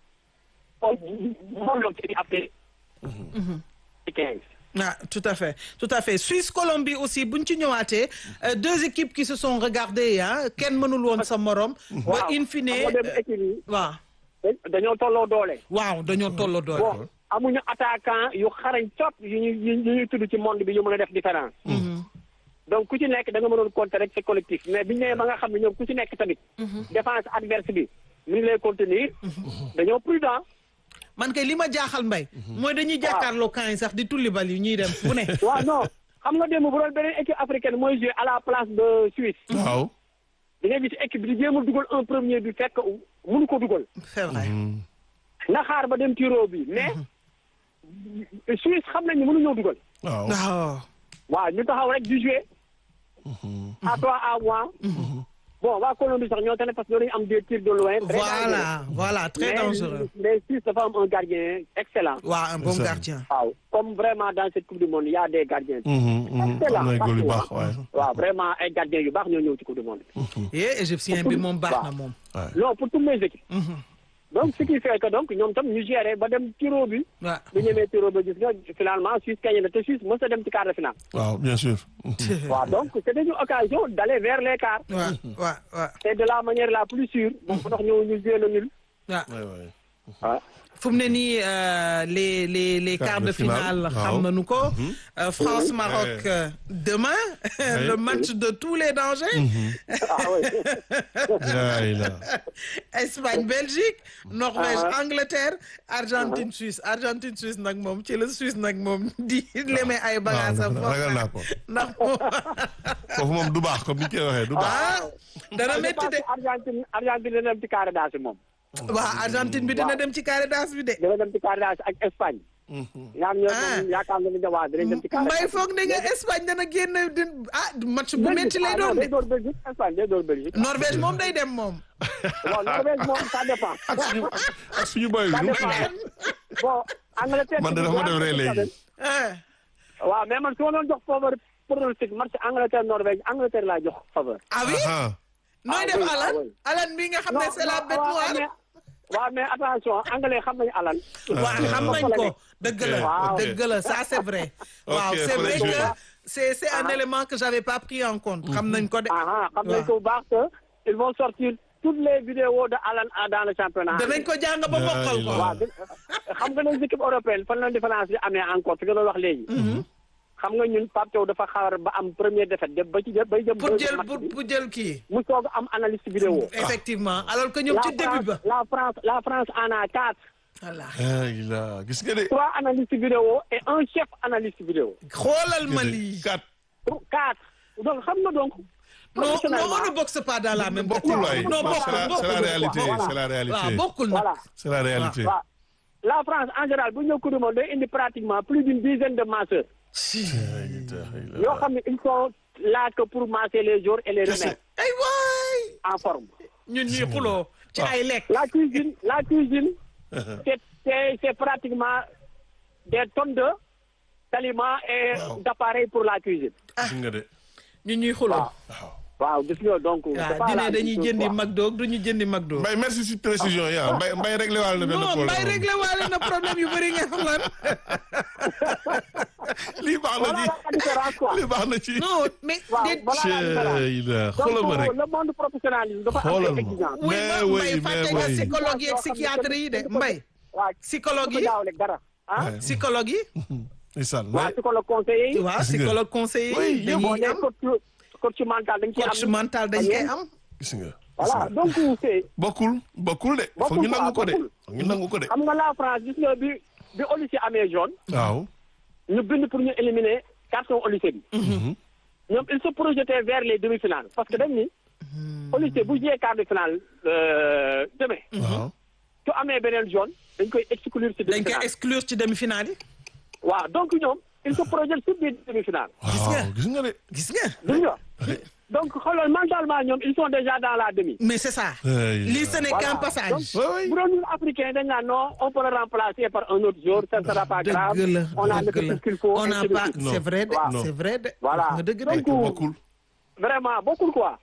moom la ci après quinze ah tout à fait tout à fait Suisse Colombie aussi buñ ci ñëwaatee euh, deux équipes qui se sont regardées ah kenn mënul woon sa morom ba in fine xam nga dem équipe yi waaw dañoo tolloo doole waaw dañoo tolloo doole bon amuñu attaquant yu xarañ cop yu ñu yu ñuy tudd ci monde bi yu mën a def différence donc ku ci nekk da nga mënoon compter rek c'est collectif mais biñu ñëwee ba nga xam ne ñoom ku ci nekk tamit défense adverse bi mi ngi lay contenir dañoo prudent man kay li ma jaaxal mbay mooy dañuy jàkkaarloo camp yi sax di tulli bal yi ñuy dem fu ne waaw non xam nga démb bu doon beneen équipe africaine mooy jouer à la place de Suisse waaw. da ngay gis équipe bi di jéem a dugal un premier bi fekk mënu ko dugal c'est vrai na xaar ba dem tiro bi mais Suisse xam nañu mënuñoo dugal waaw. waaw waaw ñu taxaw rek di jouer à toi à moi bon waa Colombie sax ñoo tane parce que dañu am des tirs de loin très voilà voilà très dangereux mais Suisse dafa am un gardien excellent waaw un bon Ça. gardien waaw comme vraiment dans cette coupe du monde il y a des gardiens Mhm, mhm. excellent am na ay góor yu baax partout, waaye. waaw vraiment ay gardiens yu baax ñoo ñëw ci coupe du monde et égyptien bi moom baax na moom non pour toutes les équipes donc ce qui fait que donc ñoom tam ñu gérer ba dem tiro bi waaw bu ñemee tiro ba gis nga finalement Suisse gagné na te Suisse mës a dem ci quart de finale waaw bien sûr. waaw donc c'était une occasion d'aller vers les quarts waaw waaw waaw c'est de la manière la plus sûre bon moo tax ñëw ñu joué na nul waaw waay waay. waaw fu mu ne nii euh, les les les Quart quarts de de finale, finale waaw. xam nañu ko Euh, France Maroc Ouais. euh, demain le match de tous les dangers ah oui yaay la. Espagne Belgique Norvège Angleterre Argentine Suisse Argentine Suisse nag moom ci la Suisse nag moom di leme ay bagages am waaw ragal naa ko. ndax moom foofu moom du baax comme ni ñu koy waxee du baax. ah dana je métti pense de que Argentine Argentine dina dem ci quart d'as bi moom waaw Argentine bi dina dem ci carré d'as bi de dina dem ci quart d'as ak Espagne ñaar ñoo Ah. moom yaakaar nga ni ne waa dinañ dem ci quart mbay d'as foog ne nga Espagne dana génn din ah match bu métti lay doon day de door Belgique Espagne day door Belgique Norvège moom day dem moom bon Norvège moom ça dépend ak suñu ak suñu boy ça bi. dépend bon Angleterre man de dafa ma def ree léegi. ah waaw mais man su ma doon jox faveur pronostic match Angleterre Norvège Angleterre laa jox faveur ah oui ah nooy Ah def oui, ah Alan oui. Alan bi nga xam ne c'est la bête waaw, noire mais- waaw mais attention anglais xam nañu Alan. waaw xam nañ ko dëgg la Waaw. dëgg la ça c'est vrai waaw Ok, c'est faut vrai les que jouer. c'est c'est un élément que j'avais pas pris en compte xam nañ ko de ah xam nañ waaw. ko bu baax que ils vont sortir toutes les vidéos de Alan dans le championnat. danañ ko jàng ba mokkal ko Laa waaw di- xam nga les équipes européennes fan la différence bi amee encore fi nga doon wax léegi. xam nga ñun Pape Thiaw dafa xaar ba am première défaite dem ba ci jëm bay jëm. pour deuxième jël match pour bi, pour jël kii mu soog a am analyste vidéo. effectivement alors que ñoom la ci début ba France la France la France en a quatre. voilà ah il a gis nga de. trois analystes vidéo et un chef analyste vidéo. xoolal ma lii quatre. quatre donc xam nga donc. non non professionnellement, on ne boxe pas dans la même bokkul waay non c'est la bokkul c'est la bokkul réalité Voilà. c'est la waaw réalité bokkul nag voilà c'est la réalité. waaw la France en général bu ñëw Coupe du monde day indi pratiquement plus d'une dizaine de masseurs yoo xam ne ils sont là que pour masser les jours et les remettre ay waay en forme. ñun ñuy xuloo ci ay lekk La cuisine la cuisine c'est c'est c'est pratiquement des tonnes de d'aliments et Wow. d'appareils pour la cuisine. gis nga de. ñun ñuy xuloo waaw. waaw gis nga donc. c'est waaw pas dine la dañuy même chose, jëndi quoi. McDo du ñu jëndi McDo Mbaye merci si précision yi ah Mbaye Mbaye réglé waale na benn non problème. mbay réglé waale na problème yu bëri nga xam lan lii baax na Voilà la différence quoi. ci lii baax na ci. non mais waaw déet voilà la différence. Cey la donc xoolal ma rek. le monde professionnalisme dafa am Xoolal ay ma. exigences. oui Mais ma oui, mbay fàtte mais nga oui. psychologue yi ak psychiatre yi de mbay waaw psychologue yi daawle dara ah. Ouais. psychologue yi Ndeysaan waaw Mbaye. psychologue conseiller yi. waaw Gis nga. psychologue conseiller Oui, yi yëpp. boo dañuy nee am coach coach mental dañ ciy am. coach mental dañ koy am gis nga. voilà donc c'est bokkul bokkul de. Bokkul foog ñu nangu ko quoi, de. bokkul. foog ñu nangu ko de. xam nga la France gis nga bi bi au lycée amee jaune. waaw. ñu bind pour ñu éliminer garçon au lycée bi. ñoom ils se projetaient vers les demi-finales parce que dañ ni. au lycée bu jiyee quart de finale euh, demain. waaw. su amee beneen jaune dañ koy exclure ci dañ koy demi-finale. exclure ci demi-finale yi waaw donc ñoom ils se projettent sur des demi-finales. Gis nga. waaw gis nga de. gis nga gis nga donc xoolal mentalement ñoom ils sont déjà dans la demi. mais c'est ça Ay, lii ce n'est Voilà. qu'un passage Ouais, ouais. bu doon ñun africain dañ naan non on peut le remplacer par un autre jour ça ne sera pas grave. dëgg la on a le dëgg la ce qu'il faut. on n'a ainsi de pas suite. Non. c'est vrai de Waaw. c'est vrai de Voilà. nga dëgg Donc, de bokkul. vraiment bokkul quoi.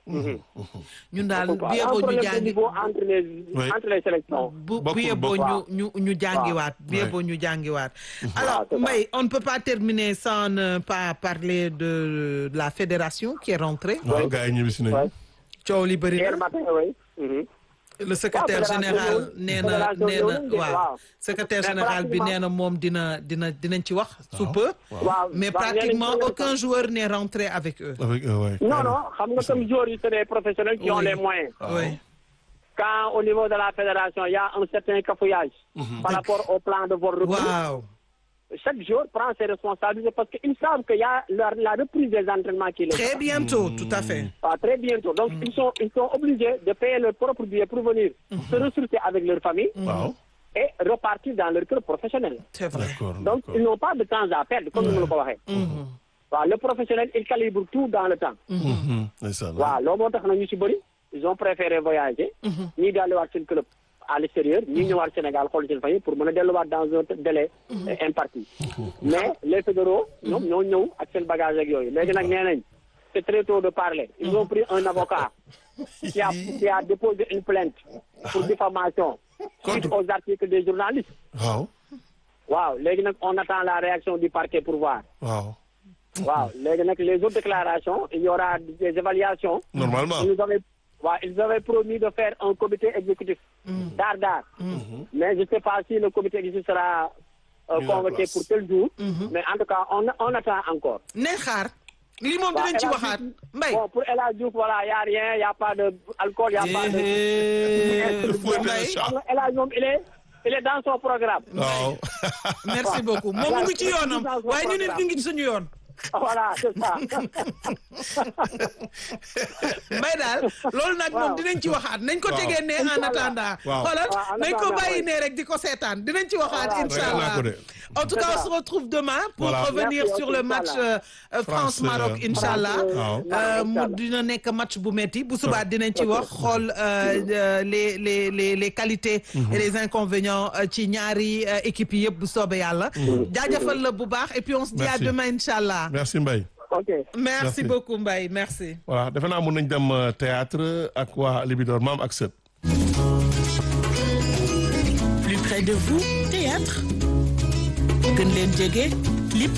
ñun daal Bokkul quoi. bu Il y a un yeboo ñu problème de jàngi niveau entre les Oui. entre les sélections. bu bu Bokkul, yeboo ñu bokkul. ñu ñu jàngiwaat bu Ouais. yeboo ñu jàngiwaat alors c'est ça. Mbaye on ne peut pas terminer sans ne pas parler de de la fédération qui est rentrée waaw gars yi ñibbi si nañu. Ouais. coow li bëri Hier na matin oui. Mhm. le secrétaire fédération général ñëwul. nee na Fédération nee na ñëwul de, waaw waaw. secrétaire Mais général bi pratiquement- nee na moom dina dina dinañ ci wax sous peu waaw mais waaw, pratiquement ñeneen ñi- aucun joueur n'est rentré avec eux avec eux ouais. Non, non, xam nga comme joueurs yi c'est des professionnels qui ont Oui. les moyens. oui Quand au niveau de la fédération, il y a un certain cafouillage par rapport au plan de vol recrue, waaw chaque joueur prend ses responsabilités parce qu'ils savent qu'il y a la, la reprise des entraînements qui les très bientôt tout à fait Ah, très bientôt. Donc, ils, sont, ils sont obligés de payer leur propre billet pour venir se ressourcer avec leur famille waaw. et repartir dans leur club professionnel. c'est vrai d'accord Donc, d'accord. ils n'ont pas de temps à perdre, comme nous le disons. Waaw, le professionnel, il calibre tout dans le temps. Mhm. Ndeysaan. waaw loolu moo tax na ñu ci bëri ils ont préféré voyager. ñii delluwaat seen club à l'extérieur ñii ñëwaat Sénégal xool seen famille pour mën a delluwaat dans un délai euh, imparti. mais les fédéraux ñoom ñoo ñëw ak seen bagage ak yooyu léegi nag nee nañ c'est très tôt de parler. ils ont pris un avocat qui a qui a déposé une plainte pour diffamation suite aux articles des journalistes. waaw. waaw léegi nag on attend la réaction du parquet pour voir. waaw. waaw léegi nag les autres déclarations il y aura des évaluations. normalement. Ils avaient, ouais, ils avaient promis de faire un comité exécutif d'art d'art. Mais je ne sais pas si le comité exécutif sera euh, Mis en convoqué place. pour tel jour. Mais en tout cas, on, on attend encore. ne xaar lii moom Waaw, dinañ ci El Hadj waxaat Diouf, Mbaye Bon, pour El Hadj Diouf, voilà, il n'y a rien, il n'y a pas d'alcool, il n'y a pas de... Eh, Fouetter le Mbaye chat. Xam nga El Hadj moom, il est, il est dans son programme. waaw. merci beaucoup moom mu ngi ci yoonam waaye ñu nit ñu ngi ci suñu yoon Voilà, c'est ça. Mbaye daal loolu nag moom Waaw. dinañ ci waxaat nañ ko Waaw. tegee ne en Inch'Allah. attendant Waaw. xoolal Waaw, en nañ ko attendant, bàyyi oui. ne rek di ko seetaan dinañ ci waxaat Voilà. incha Ragal naa allah ko de. en tout C'est cas on ça. se retrouve demain pour Voilà. revenir Merci, sur ok, le match Inch'Allah. euh, euh, France France, Maroc euh, incha allah Waaw. Euh, mu Inch'Allah. dina nekk match bu metti bu subaa dinañ ci wax xool euh, euh, les les les les qualités et les inconvénients euh, ci ñaari euh, équipes yi yëpp bu soobee yàlla jaajëfal la bu baax et puis on se dit à Merci. demain incha allah merci Mbaye. ok merci Merci. beaucoup Mbaye merci. voilà defe naa mun nañ dem euh, théâtre ak waa Libidor maam ak sët. Plus près de vous, théâtre. gën leen jege clip.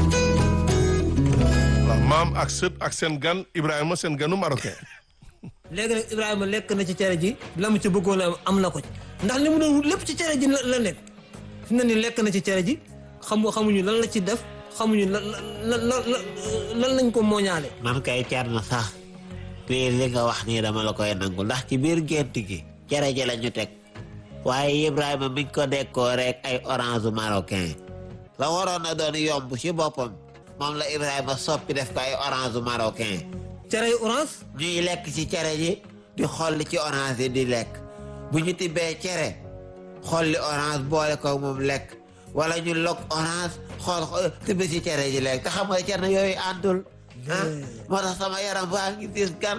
waaw maam ak sët ak seen gan Ibrahima seen ganu marocain. léegi nag Ibrahima lekk na ci cere ji la mu ci bëggoon a am na ko ci ndax li mu doon wut lépp ci cere ji la la nekk fi mu ne nii lekk na ci cere ji xamu xamuñu lan la ci def xamuñu lan lan lan lan lañ ko mooñaale. man kay cer na sax lii li nga wax nii dama la koy nangu ndax ci biir gént gi cere ji la ñu teg waaye Ibrahima miñ ko dekkoo rek ay orange marocain la waroon na doon yomb ci boppam moom la Ibrahima soppi def ko ay orange marocain cere yu orange. ñuy lekk ci cere ji di xolli ci orange yi di lekk bu ñu tibbee cere xolli orange boole ko moom lekk wala ñu log orange xool xool tibb ci cere ji lekk te xam nga cere yooyu àndul ah moo tax sama yaram baa ngi diis gan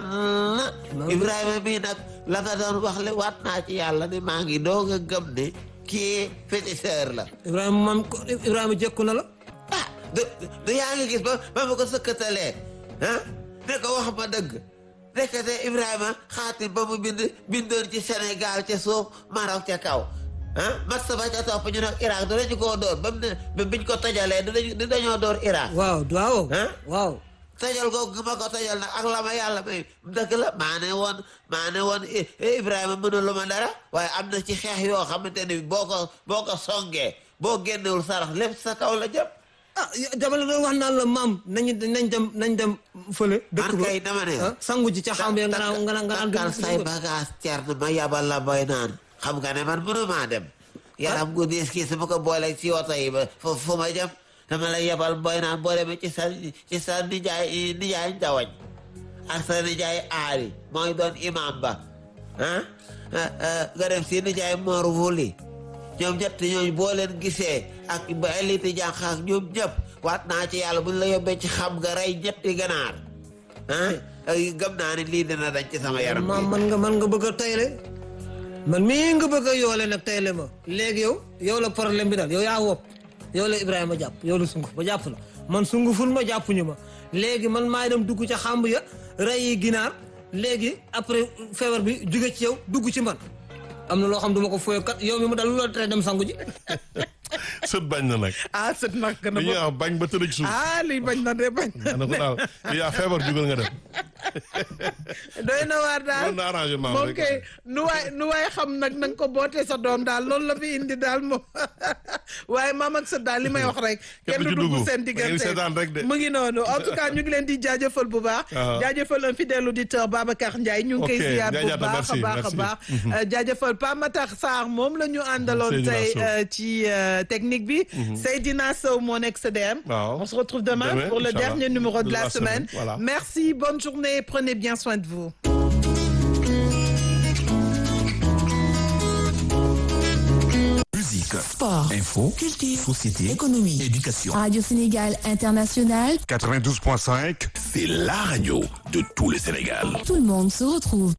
Ibrahima mii nag la nga doon wax le waat naa ci yàlla ni maa ngi doog a gëm ne kii féticheur la Ibrahima man ko Ibrahima jekku na la. ah du du yaa ngi gis ba ba ma ko sëkkatalee ah ne ko wax ma dëgg nekkate Ibrahima xaatim ba mu bind bindoon ci Sénégal ca suuf Maroc ca kaw ah mat sa ba ca topp ñu nag Irak dinañu koo door ba mu ne ba biñ ko tojalee dinañu dinañoo door Irak waaw waaw. ah waaw. tojal googu ma ko tojal nag ak la ma yàlla may dëgg la maa ne woon maa ne woon I- Ibrahima mënulu ma dara waaye am na ci xeex yoo xamante ni boo ko boo ko songee boo génnewul sarax lépp sa kaw la jëm ah dama la doon wax naan la maam nañu nañ dem nañ dem fële. dëkk man ba kay dama ne ah sangu ji ca xam nga nga naan nga naan nga naan takkal say bagage cer na ma yabal la boy naan xam nga ne man mënumaa dem yaram gu diis kii su ma ko boolee ci oto yi ba fu fu ma jëm dama lay yabal boy naan boo demee ci sa ci sa nijaay nijaay njawañ ak sa nijaay aari mooy doon imam ba ah nga dem si nijaay Mor Wuli ñoom ñett ñooñu boo leen gisee ak ba élite jànq ak ñoom ñëpp waat naa ci yàlla buñ la yóbbee ci xam nga rey ñetti ganaar ah ay gëm naa ne lii dina dañ ci sama yaram maam bi man nga man nga bëgg a tayle man mii nga bëgg a yoole nag tayle ma léegi yow yow la problème bi daal yow yaa wopp yow la Ibrahima jàpp yow la sunguf ba jàpp la man sunguful ma jàppuñu ma léegi man maay dem dugg ca xàmb ya rey yi ginaar léegi après feebar bi jóge ci yow dugg ci man am na loo xam duma ko fooyo kat yow mi mu dal lu la tere dem sangu ji sët bañ na nag. ah sët nag na li ñuy wax bañ ba tëdd ci suuf. ah lii bañ na de bañ na ko daal yaa feebar jugal nga dem. doy na waar daal loolu na arrangement moom rek. kay nu waay nu waay xam nag na nga ko bootee sa doom daal loolu la fi indi daal moom waaye maam ak sa daal li may wax rek Kenn kenn du du ci dugg dugg. seen Da ngeen di diggante seetaan rek de. mu ngi noonu en tout cas ñu ngi leen di jaajëfal bu baax Ah. jaajëfal un fidèle auditeur Babacar Ndiaye ñu ngi koy Ok, ziar bu Ndiaye Diatta, baax a merci, baax a merci. baax Euh, jaajëfal Pa Matar Sarr moom la ñu àndaloon Seydina tey Sow. euh, ci euh, technique bi Seydina Sow moo nekk CDM Waaw. on se retrouve demain, Demain, pour le Inch'Allah. dernier numéro de, De la, la semaine, semaine, voilà. merci bonne journée prenez bien soin de vous Musique, Sport, info, culture, société, économie. éducation. Radio Sénégal International, 92.5, c'est la radio de tout le Sénégal. tout le monde se retrouve.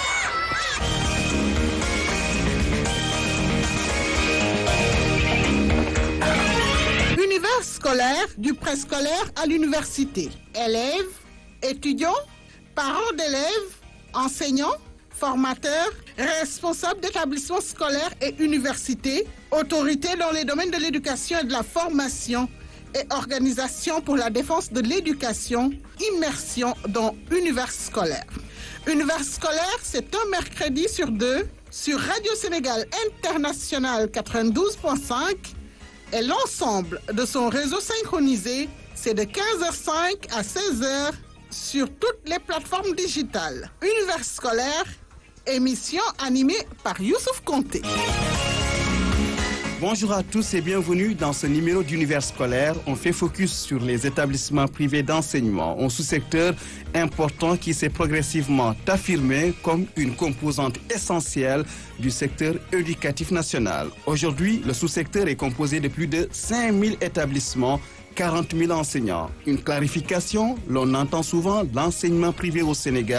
Univers scolaire du préscolaire à l'université. Élèves, étudiants, parents d'élèves, enseignants, formateurs, responsables d'établissements scolaires et universités, autorités dans les domaines de l'éducation et de la formation et organisations pour la défense de l'éducation, immersion dans Univers scolaire. Univers scolaire, c'est un mercredi sur deux sur Radio Sénégal International 92.5 et l'ensemble de son réseau synchronisé, c'est de 15h05 à 16h sur toutes les plateformes digitales. Univers scolaire, émission animée par Youssouf Conté. Bonjour à tous et bienvenue dans ce numéro d'univers scolaire. On fait focus sur les établissements privés d'enseignement, un sous-secteur important qui s'est progressivement affirmé comme une composante essentielle du secteur éducatif national. Aujourd'hui, le sous-secteur est composé de plus de 5000 établissements 40 000 enseignants. Une clarification, l'on entend souvent l'enseignement privé au Sénégal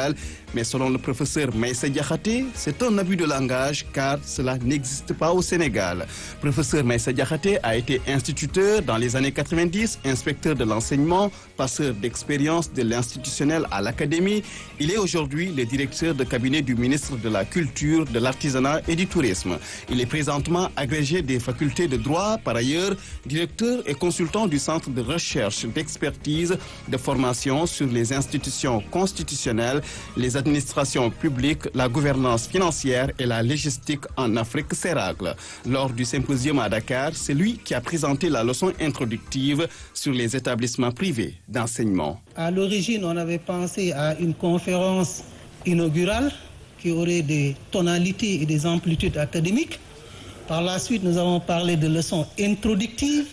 Mais selon le professeur Maïssa Diakhaté, c'est un abus de langage car cela n'existe pas au Sénégal. Professeur Maïssa Diakhaté a été instituteur dans les années 90, inspecteur de l'enseignement, passeur d'expérience de l'institutionnel à l'académie. Il est aujourd'hui le directeur de cabinet du ministre de la Culture, de l'Artisanat et du Tourisme. Il est présentement agrégé des facultés de droit, par ailleurs directeur et consultant du Centre de recherche, d'expertise, de formation sur les institutions constitutionnelles, les administrations publiques, la gouvernance financière et la logistique en Afrique CERAGLE. Lors du symposium à Dakar, c'est lui qui a présenté la leçon introductive sur les établissements privés d'enseignement. À l'origine, on avait pensé à une conférence inaugurale qui aurait des tonalités et des amplitudes académiques. Par la suite, nous avons parlé de leçons introductives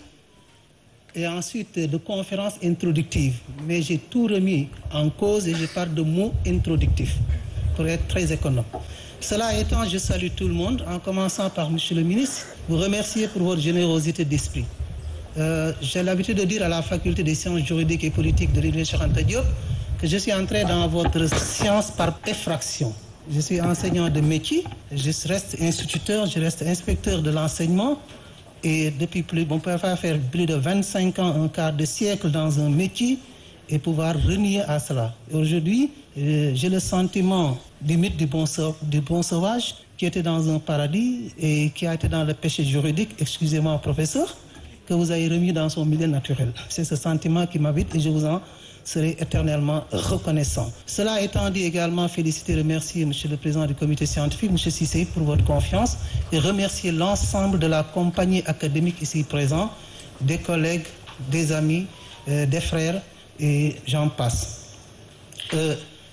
et ensuite de conférences introductives. Mais j'ai tout remis en cause et je parle de mots introductifs pour être très économe. Cela étant, je salue tout le monde en commençant par Monsieur le ministre, vous remercier pour votre générosité d'esprit. Euh, j'ai l'habitude de dire à la faculté des sciences juridiques et politiques de l'Université Cheikh Diop que je suis entré dans votre science par effraction. Je suis enseignant de métier, je reste instituteur, je reste inspecteur de l'enseignement et depuis plus, on peut faire plus de 25 ans, un quart de siècle dans un métier et pouvoir renier à cela. Aujourd'hui, euh, j'ai le sentiment du mythe du bon, du bon sauvage qui était dans un paradis et qui a été dans le péché juridique, excusez-moi professeur, que vous avez remis dans son milieu naturel. C'est ce sentiment qui m'habite et je vous en serai éternellement reconnaissant. Cela étant dit également, féliciter et remercier Monsieur le Président du comité scientifique, Monsieur Cissé, pour votre confiance et remercier l'ensemble de la compagnie académique ici présent, des collègues, des amis, euh, des frères et j'en passe. Euh,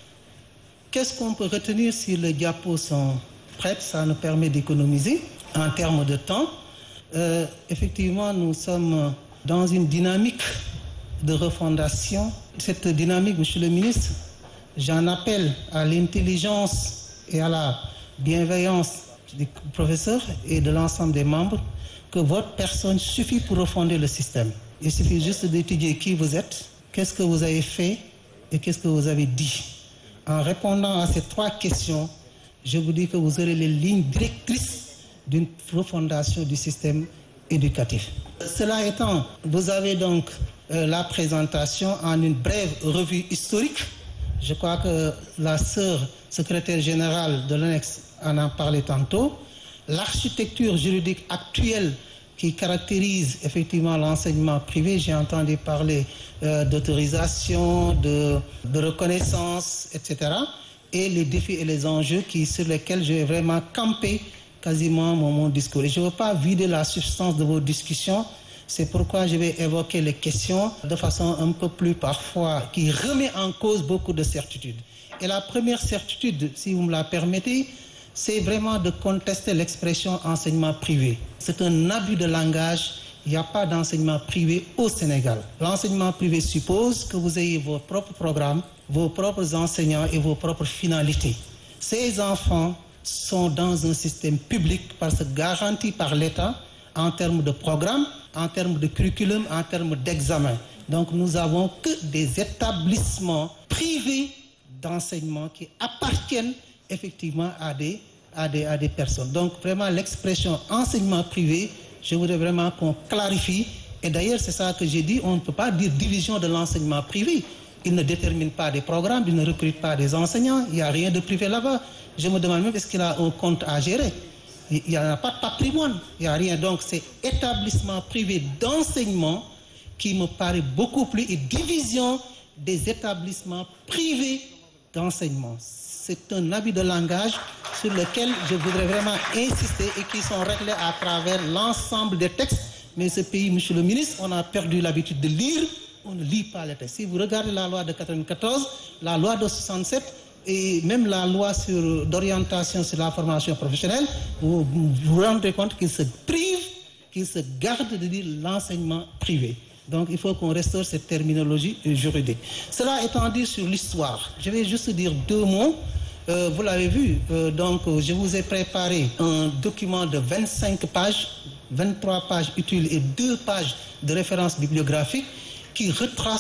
Qu'est-ce qu'on peut retenir si les diapos sont prêtes Ça nous permet d'économiser en termes de temps. Euh, effectivement, nous sommes dans une dynamique de refondation. Cette dynamique, Monsieur le ministre, j'en appelle à l'intelligence et à la bienveillance des professeurs et de l'ensemble des membres que votre personne suffit pour refonder le système. Il suffit juste d'étudier qui vous êtes, qu'est-ce que vous avez fait et qu'est-ce que vous avez dit. En répondant à ces trois questions, je vous dis que vous aurez les lignes directrices d'une refondation du système éducatif. Cela étant, vous avez donc euh, la présentation en une brève revue historique. Je crois que la sœur secrétaire générale de l'ANEX en a parlé tantôt. L'architecture juridique actuelle qui caractérise effectivement l'enseignement privé, j'ai entendu parler euh, d'autorisation, de, de reconnaissance, etc. Et les défis et les enjeux qui, sur lesquels je vais vraiment camper quasiment mon, mon discours. Et je ne veux pas vider la substance de vos discussions. C'est pourquoi je vais évoquer les questions de façon un peu plus parfois qui remet en cause beaucoup de certitudes. Et la première certitude, si vous me la permettez, c'est vraiment de contester l'expression enseignement privé. C'est un abus de langage. Il n'y a pas d'enseignement privé au Sénégal. L'enseignement privé suppose que vous ayez vos propres programmes, vos propres enseignants et vos propres finalités. Ces enfants sont dans un système public parce que garanti par l'État en termes de programme, en termes de curriculum, en termes d'examen. Donc nous avons que des établissements privés d'enseignement qui appartiennent effectivement à des, à des, à des personnes. Donc vraiment l'expression enseignement privé, je voudrais vraiment qu'on clarifie. Et d'ailleurs c'est ça que j'ai dit, on ne peut pas dire division de l'enseignement privé. Il ne détermine pas des programmes, il ne recrute pas des enseignants, il n'y a rien de privé là-bas. Je me demande même est-ce qu'il a un compte à gérer. Il n'y a pas de patrimoine, il n'y a rien. Donc c'est établissement privé d'enseignement qui me paraît beaucoup plus et division des établissements privés d'enseignement. C'est un habit de langage sur lequel je voudrais vraiment insister et qui sont réglés à travers l'ensemble des textes. Mais ce pays, monsieur le ministre, on a perdu l'habitude de lire, on ne lit pas les textes. Si vous regardez la loi de 94, la loi de 67, et même la loi sur d'orientation sur la formation professionnelle, vous vous rendez compte qu'il se prive, qu'il se garde de dire l'enseignement privé. Donc il faut qu'on restaure cette terminologie juridique. Cela étant dit sur l'histoire, je vais juste dire deux mots. Euh, vous l'avez vu, euh, donc je vous ai préparé un document de 25 pages, 23 pages utiles et 2 pages de référence bibliographique qui retrace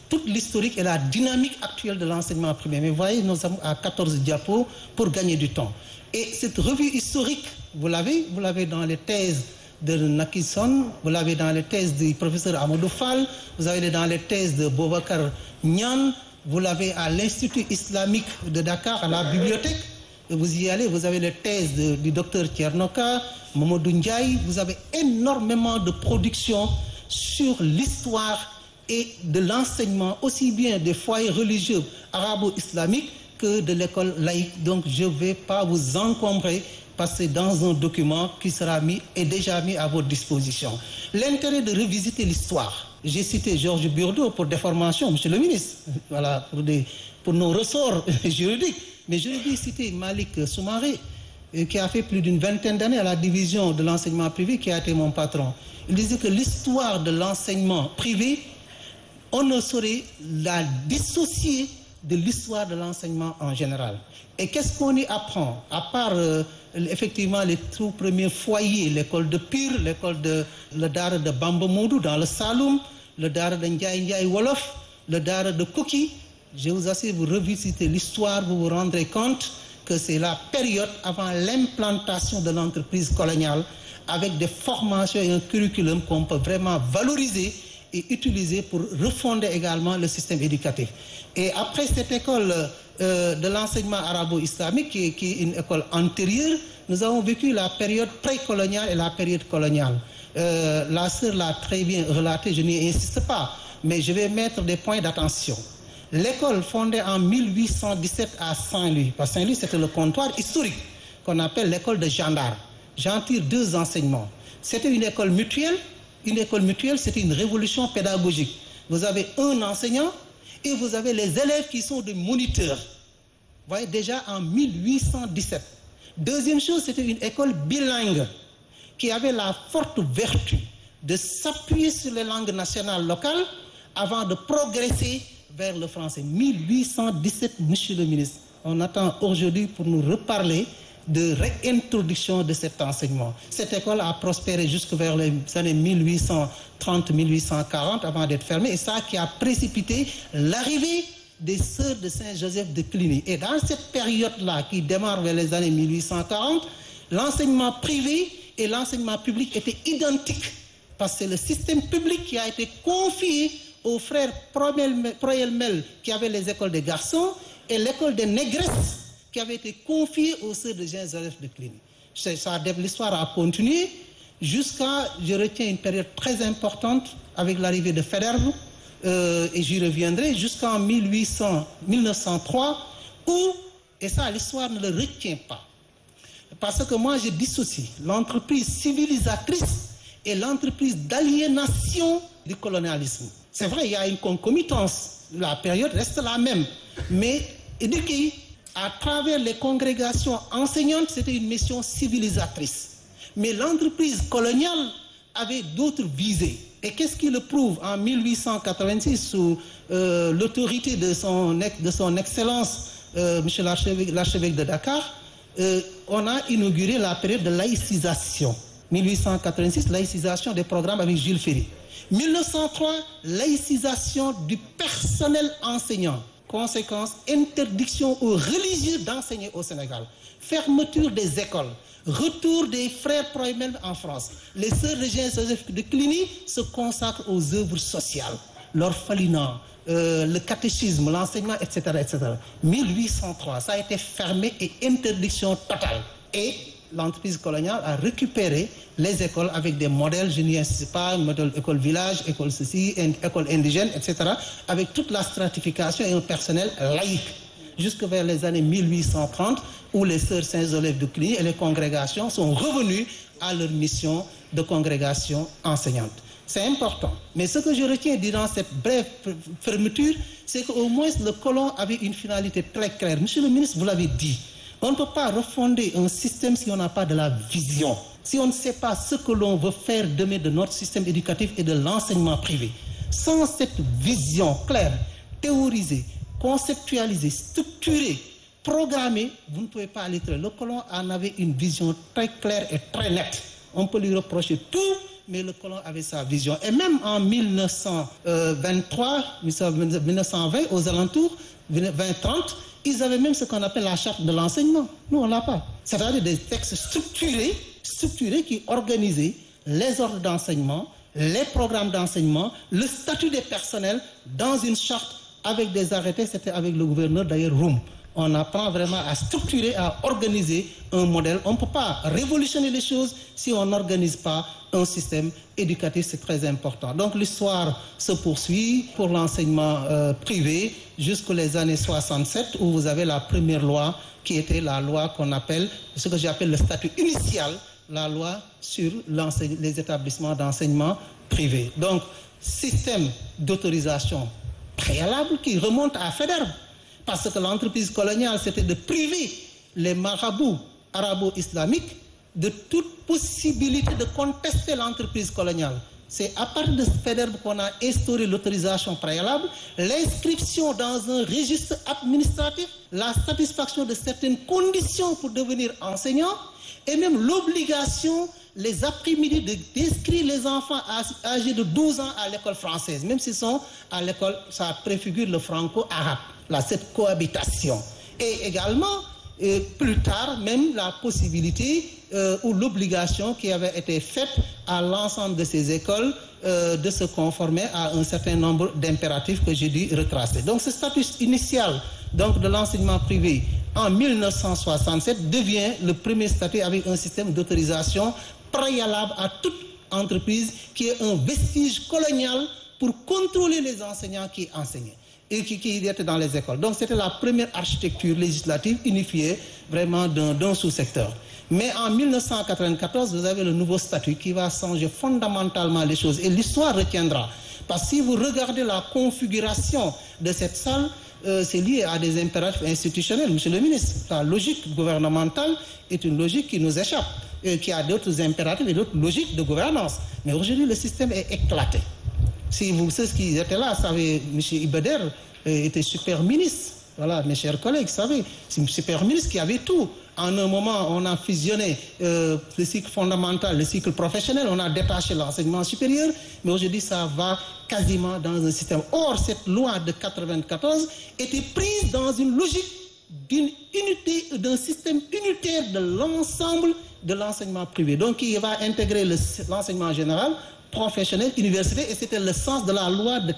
toute l'historique et la dynamique actuelle de l'enseignement primaire. Mais vous voyez, nous sommes à 14 diapos pour gagner du temps. Et cette revue historique, vous l'avez, vous l'avez dans les thèses de Nakison, vous l'avez dans les thèses du professeur Amadou Fall, vous avez dans les thèses de Bobakar Nyan, vous l'avez à l'Institut islamique de Dakar, à la bibliothèque. Et vous y allez, vous avez les thèses de- du docteur Tchernoka, Momodou Ndiaye, vous avez énormément de productions sur l'histoire et de l'enseignement, aussi bien des foyers religieux arabo-islamiques que de l'école laïque. Donc je ne vais pas vous encombrer parce que dans un document qui sera mis et déjà mis à votre disposition. L'intérêt de revisiter l'histoire. J'ai cité Georges Burdeau pour des formations, monsieur le ministre, voilà, pour, des, pour nos ressorts juridiques. Mais je vais citer Malik Soumaré, euh, qui a fait plus d'une vingtaine d'années à la division de l'enseignement privé, qui a été mon patron. Il disait que l'histoire de l'enseignement privé, on ne saurait la dissocier de l'histoire de l'enseignement en général. Et qu'est-ce qu'on y apprend À part euh, effectivement les tout premiers foyers, l'école de Pire, l'école de le Dara de Bamba Moudou dans le Saloum, le Dara de Ndiaye Ndiaye Wolof, le Dara de Koki, je vous assure, vous revisitez l'histoire, vous vous rendrez compte que c'est la période avant l'implantation de l'entreprise coloniale avec des formations et un curriculum qu'on peut vraiment valoriser et utiliser pour refonder également le système éducatif. Et après cette école euh, de l'enseignement arabo-islamique, qui, est- qui est une école antérieure, nous avons vécu la période précoloniale et la période coloniale. Euh, la sœur l'a très bien relaté, je n'y insiste pas, mais je vais mettre des points d'attention. L'école fondée en 1817 à Saint-Louis, parce que Saint-Louis c'était le comptoir historique qu'on appelle l'école de gendarme. J'en tire deux enseignements. C'était une école mutuelle. Une école mutuelle, c'était une révolution pédagogique. Vous avez un enseignant et vous avez les élèves qui sont des moniteurs. Vous voyez, déjà en 1817. Deuxième chose, c'était une école bilingue qui avait la forte vertu de s'appuyer sur les langues nationales locales avant de progresser vers le français. 1817, monsieur le ministre. On attend aujourd'hui pour nous reparler de réintroduction de cet enseignement. Cette école a prospéré jusque vers les années 1830-1840 avant d'être fermée et ça qui a précipité l'arrivée des sœurs de Saint-Joseph de Cluny. Et dans cette période-là qui démarre vers les années 1840, l'enseignement privé et l'enseignement public étaient identiques parce que c'est le système public qui a été confié aux frères Proyel- Proyelmel qui avaient les écoles des garçons et l'école des négresses qui avait été confiée aux sœurs de Saint-Joseph de Cluny. C'est- ça, L'histoire a continué jusqu'à, je retiens une période très importante avec l'arrivée de Federbe, euh, et j'y reviendrai, jusqu'en 1800 1903, où, et ça l'histoire ne le retient pas, parce que moi je dissocie l'entreprise civilisatrice et l'entreprise d'aliénation du colonialisme. C'est vrai, il y a une concomitance, la période reste la même, mais éduquer à travers les congrégations enseignantes, c'était une mission civilisatrice. Mais l'entreprise coloniale avait d'autres visées. Et qu'est-ce qui le prouve En 1886, sous euh, l'autorité de son, ex- de son Excellence, euh, Monsieur l'archevêque l'archevêque de Dakar, euh, on a inauguré la période de laïcisation. 1886, laïcisation des programmes avec Jules Ferry. 1903, laïcisation du personnel enseignant. Conséquence, interdiction aux religieux d'enseigner au Sénégal. Fermeture des écoles. Retour des frères Proemel en France. Les sœurs de Joseph de Cluny se consacrent aux œuvres sociales. L'orphelinat, euh, le catéchisme, l'enseignement, etc., etc. 1803, ça a été fermé et interdiction totale. Et l'entreprise coloniale a récupéré les écoles avec des modèles, je n'y insiste pas, modèle école village, école ceci, in- école indigène, etc., avec toute la stratification et un personnel laïque, jusque vers les années 1830, où les sœurs Saint-Joseph de Cluny et les congrégations sont revenues à leur mission de congrégation enseignante. C'est important. Mais ce que je retiens durant cette brève f- fermeture, c'est qu'au moins le colon avait une finalité très claire. Monsieur le ministre, vous l'avez dit, on ne peut pas refonder un système si on n'a pas de la vision, si on ne sait pas ce que l'on veut faire demain de notre système éducatif et de l'enseignement privé. Sans cette vision claire, théorisée, conceptualisée, structurée, programmée, vous ne pouvez pas aller très loin. Le colon en avait une vision très claire et très nette. On peut lui reprocher tout, mais le colon avait sa vision. Et même en 1923, 1920, aux alentours, 2030, ils avaient même ce qu'on appelle la charte de l'enseignement. Nous, on l'a pas. C'est-à-dire des textes structurés, structurés qui organisaient les ordres d'enseignement, les programmes d'enseignement, le statut des personnels dans une charte avec des arrêtés. C'était avec le gouverneur d'ailleurs Roum. On apprend vraiment à structurer, à organiser un modèle. On ne peut pas révolutionner les choses si on n'organise pas un système éducatif. C'est très important. Donc l'histoire se poursuit pour l'enseignement euh, privé jusqu'aux les années 67 où vous avez la première loi qui était la loi qu'on appelle, ce que j'appelle le statut initial, la loi sur les établissements d'enseignement privé. Donc système d'autorisation préalable qui remonte à Federer. Parce que l'entreprise coloniale, c'était de priver les marabouts arabo-islamiques de toute possibilité de contester l'entreprise coloniale. C'est à partir de Federer qu'on a instauré l'autorisation préalable, l'inscription dans un registre administratif, la satisfaction de certaines conditions pour devenir enseignant et même l'obligation les après-midi d'inscrire les enfants âgés de 12 ans à l'école française, même s'ils sont à l'école, ça préfigure le franco-arabe, là, cette cohabitation. Et également, euh, plus tard, même la possibilité euh, ou l'obligation qui avait été faite à l'ensemble de ces écoles euh, de se conformer à un certain nombre d'impératifs que j'ai dû retracer. Donc ce statut initial donc, de l'enseignement privé en 1967 devient le premier statut avec un système d'autorisation préalable à toute entreprise qui est un vestige colonial pour contrôler les enseignants qui enseignaient et qui, qui étaient dans les écoles. Donc c'était la première architecture législative unifiée vraiment d'un sous-secteur. Mais en 1994, vous avez le nouveau statut qui va changer fondamentalement les choses et l'histoire retiendra. Parce que si vous regardez la configuration de cette salle, euh, c'est lié à des impératifs institutionnels, monsieur le ministre. La logique gouvernementale est une logique qui nous échappe, et qui a d'autres impératifs et d'autres logiques de gouvernance. Mais aujourd'hui, le système est éclaté. Si vous, ceux qui étaient là, savez, M. Ibeder était super ministre. Voilà, mes chers collègues, vous savez, c'est un super ministre qui avait tout. En un moment, on a fusionné euh, le cycle fondamental, le cycle professionnel, on a détaché l'enseignement supérieur, mais aujourd'hui, ça va quasiment dans un système. Or, cette loi de 94 était prise dans une logique d'une unité, d'un système unitaire de l'ensemble de l'enseignement privé. Donc, il va intégrer l'enseignement général, professionnel, université, et c'était le sens de la loi de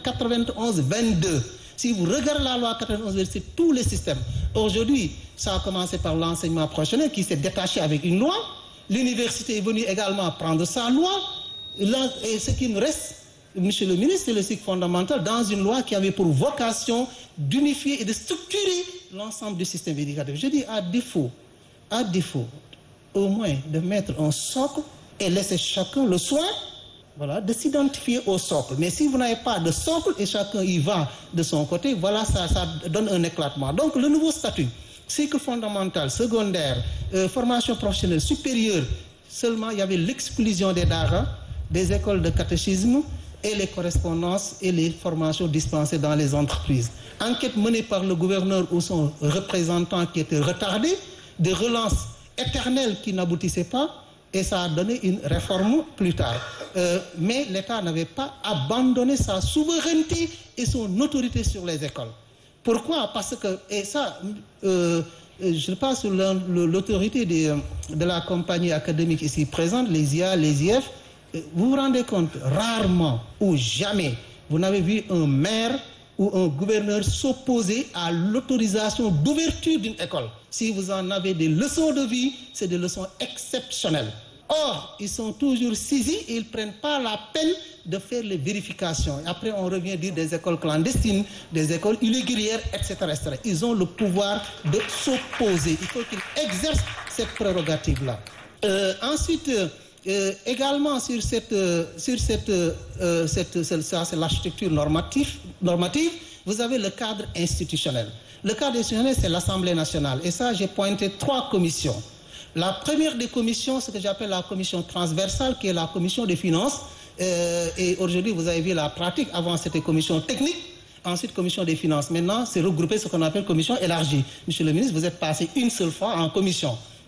91-22. Si vous regardez la loi 91, c'est tous les systèmes. Aujourd'hui, ça a commencé par l'enseignement professionnel qui s'est détaché avec une loi. L'université est venue également prendre sa loi. Là, et ce qui nous reste, monsieur le ministre, c'est le cycle fondamental dans une loi qui avait pour vocation d'unifier et de structurer l'ensemble du système éducatif. Je dis à défaut, à défaut, au moins de mettre un socle et laisser chacun le soin voilà, de s'identifier au socle. Mais si vous n'avez pas de socle et chacun y va de son côté, voilà, ça, ça donne un éclatement. Donc le nouveau statut, cycle fondamental, secondaire, euh, formation professionnelle supérieure, seulement il y avait l'exclusion des daras, des écoles de catéchisme et les correspondances et les formations dispensées dans les entreprises. Enquête menée par le gouverneur ou son représentant qui était retardé, des relances éternelles qui n'aboutissaient pas, et ça a donné une réforme plus tard. Euh, mais l'État n'avait pas abandonné sa souveraineté et son autorité sur les écoles. Pourquoi Parce que, et ça, euh, je passe sur l'autorité de la compagnie académique ici présente, les IA, les IF, vous vous rendez compte, rarement ou jamais, vous n'avez vu un maire ou un gouverneur s'opposer à l'autorisation d'ouverture d'une école. Si vous en avez des leçons de vie, c'est des leçons exceptionnelles. Or, ils sont toujours saisis et ils ne prennent pas la peine de faire les vérifications. Après, on revient dire des écoles clandestines, des écoles irrégulières, etc. etc. Ils ont le pouvoir de s'opposer. Il faut qu'ils exercent cette prérogative-là. Euh, ensuite, euh, également sur cette, euh, sur cette, euh, cette ça c'est l'architecture normative, normative, vous avez le cadre institutionnel. Le cadre institutionnel, c'est l'Assemblée nationale. Et ça, j'ai pointé trois commissions. La première des commissions, ce que j'appelle la commission transversale, qui est la commission des finances. Euh, et aujourd'hui, vous avez vu la pratique. Avant, c'était commission technique. Ensuite, commission des finances. Maintenant, c'est regroupé ce qu'on appelle commission élargie. Monsieur le ministre, vous êtes passé une seule fois en commission.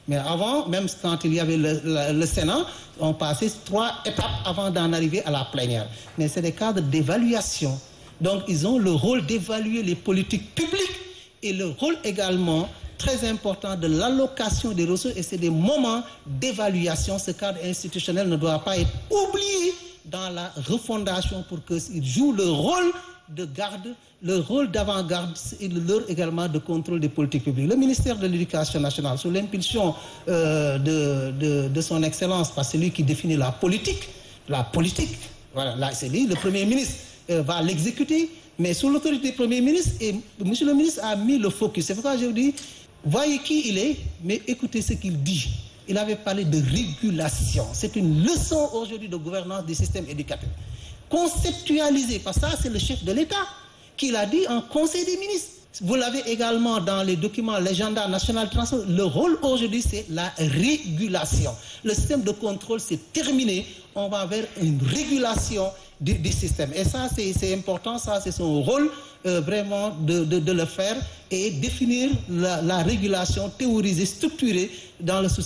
Mais avant, même quand il y avait le, le, le Sénat, on passait trois étapes avant d'en arriver à la plénière. Mais c'est des cadres d'évaluation. Donc, ils ont le rôle d'évaluer les politiques publiques et le rôle également très important de l'allocation des ressources et c'est des moments d'évaluation. Ce cadre institutionnel ne doit pas être oublié dans la refondation pour qu'ils jouent le rôle de garde, le rôle d'avant-garde et le leur également de contrôle des politiques publiques. Le ministère de l'Éducation nationale, sous l'impulsion euh, de, de, de son Excellence, parce que c'est lui qui définit la politique, la politique, voilà, là c'est lui, le Premier ministre euh, va l'exécuter, mais sous l'autorité du Premier ministre, et Monsieur le ministre a mis le focus. C'est pourquoi je vous dis, voyez qui il est, mais écoutez ce qu'il dit. Il avait parlé de régulation. C'est une leçon aujourd'hui de gouvernance du système éducatif. Conceptualisé, parce que ça, c'est le chef de l'État qui l'a dit en Conseil des ministres. Vous l'avez également dans les documents légendaires national transport. Le rôle aujourd'hui, c'est la régulation. Le système de contrôle, c'est terminé. On va vers une régulation du, du système. Et ça, c'est important. Ça, c'est son rôle euh, vraiment de, de, de, le faire et définir la, la régulation théorisée, structurée dans le souci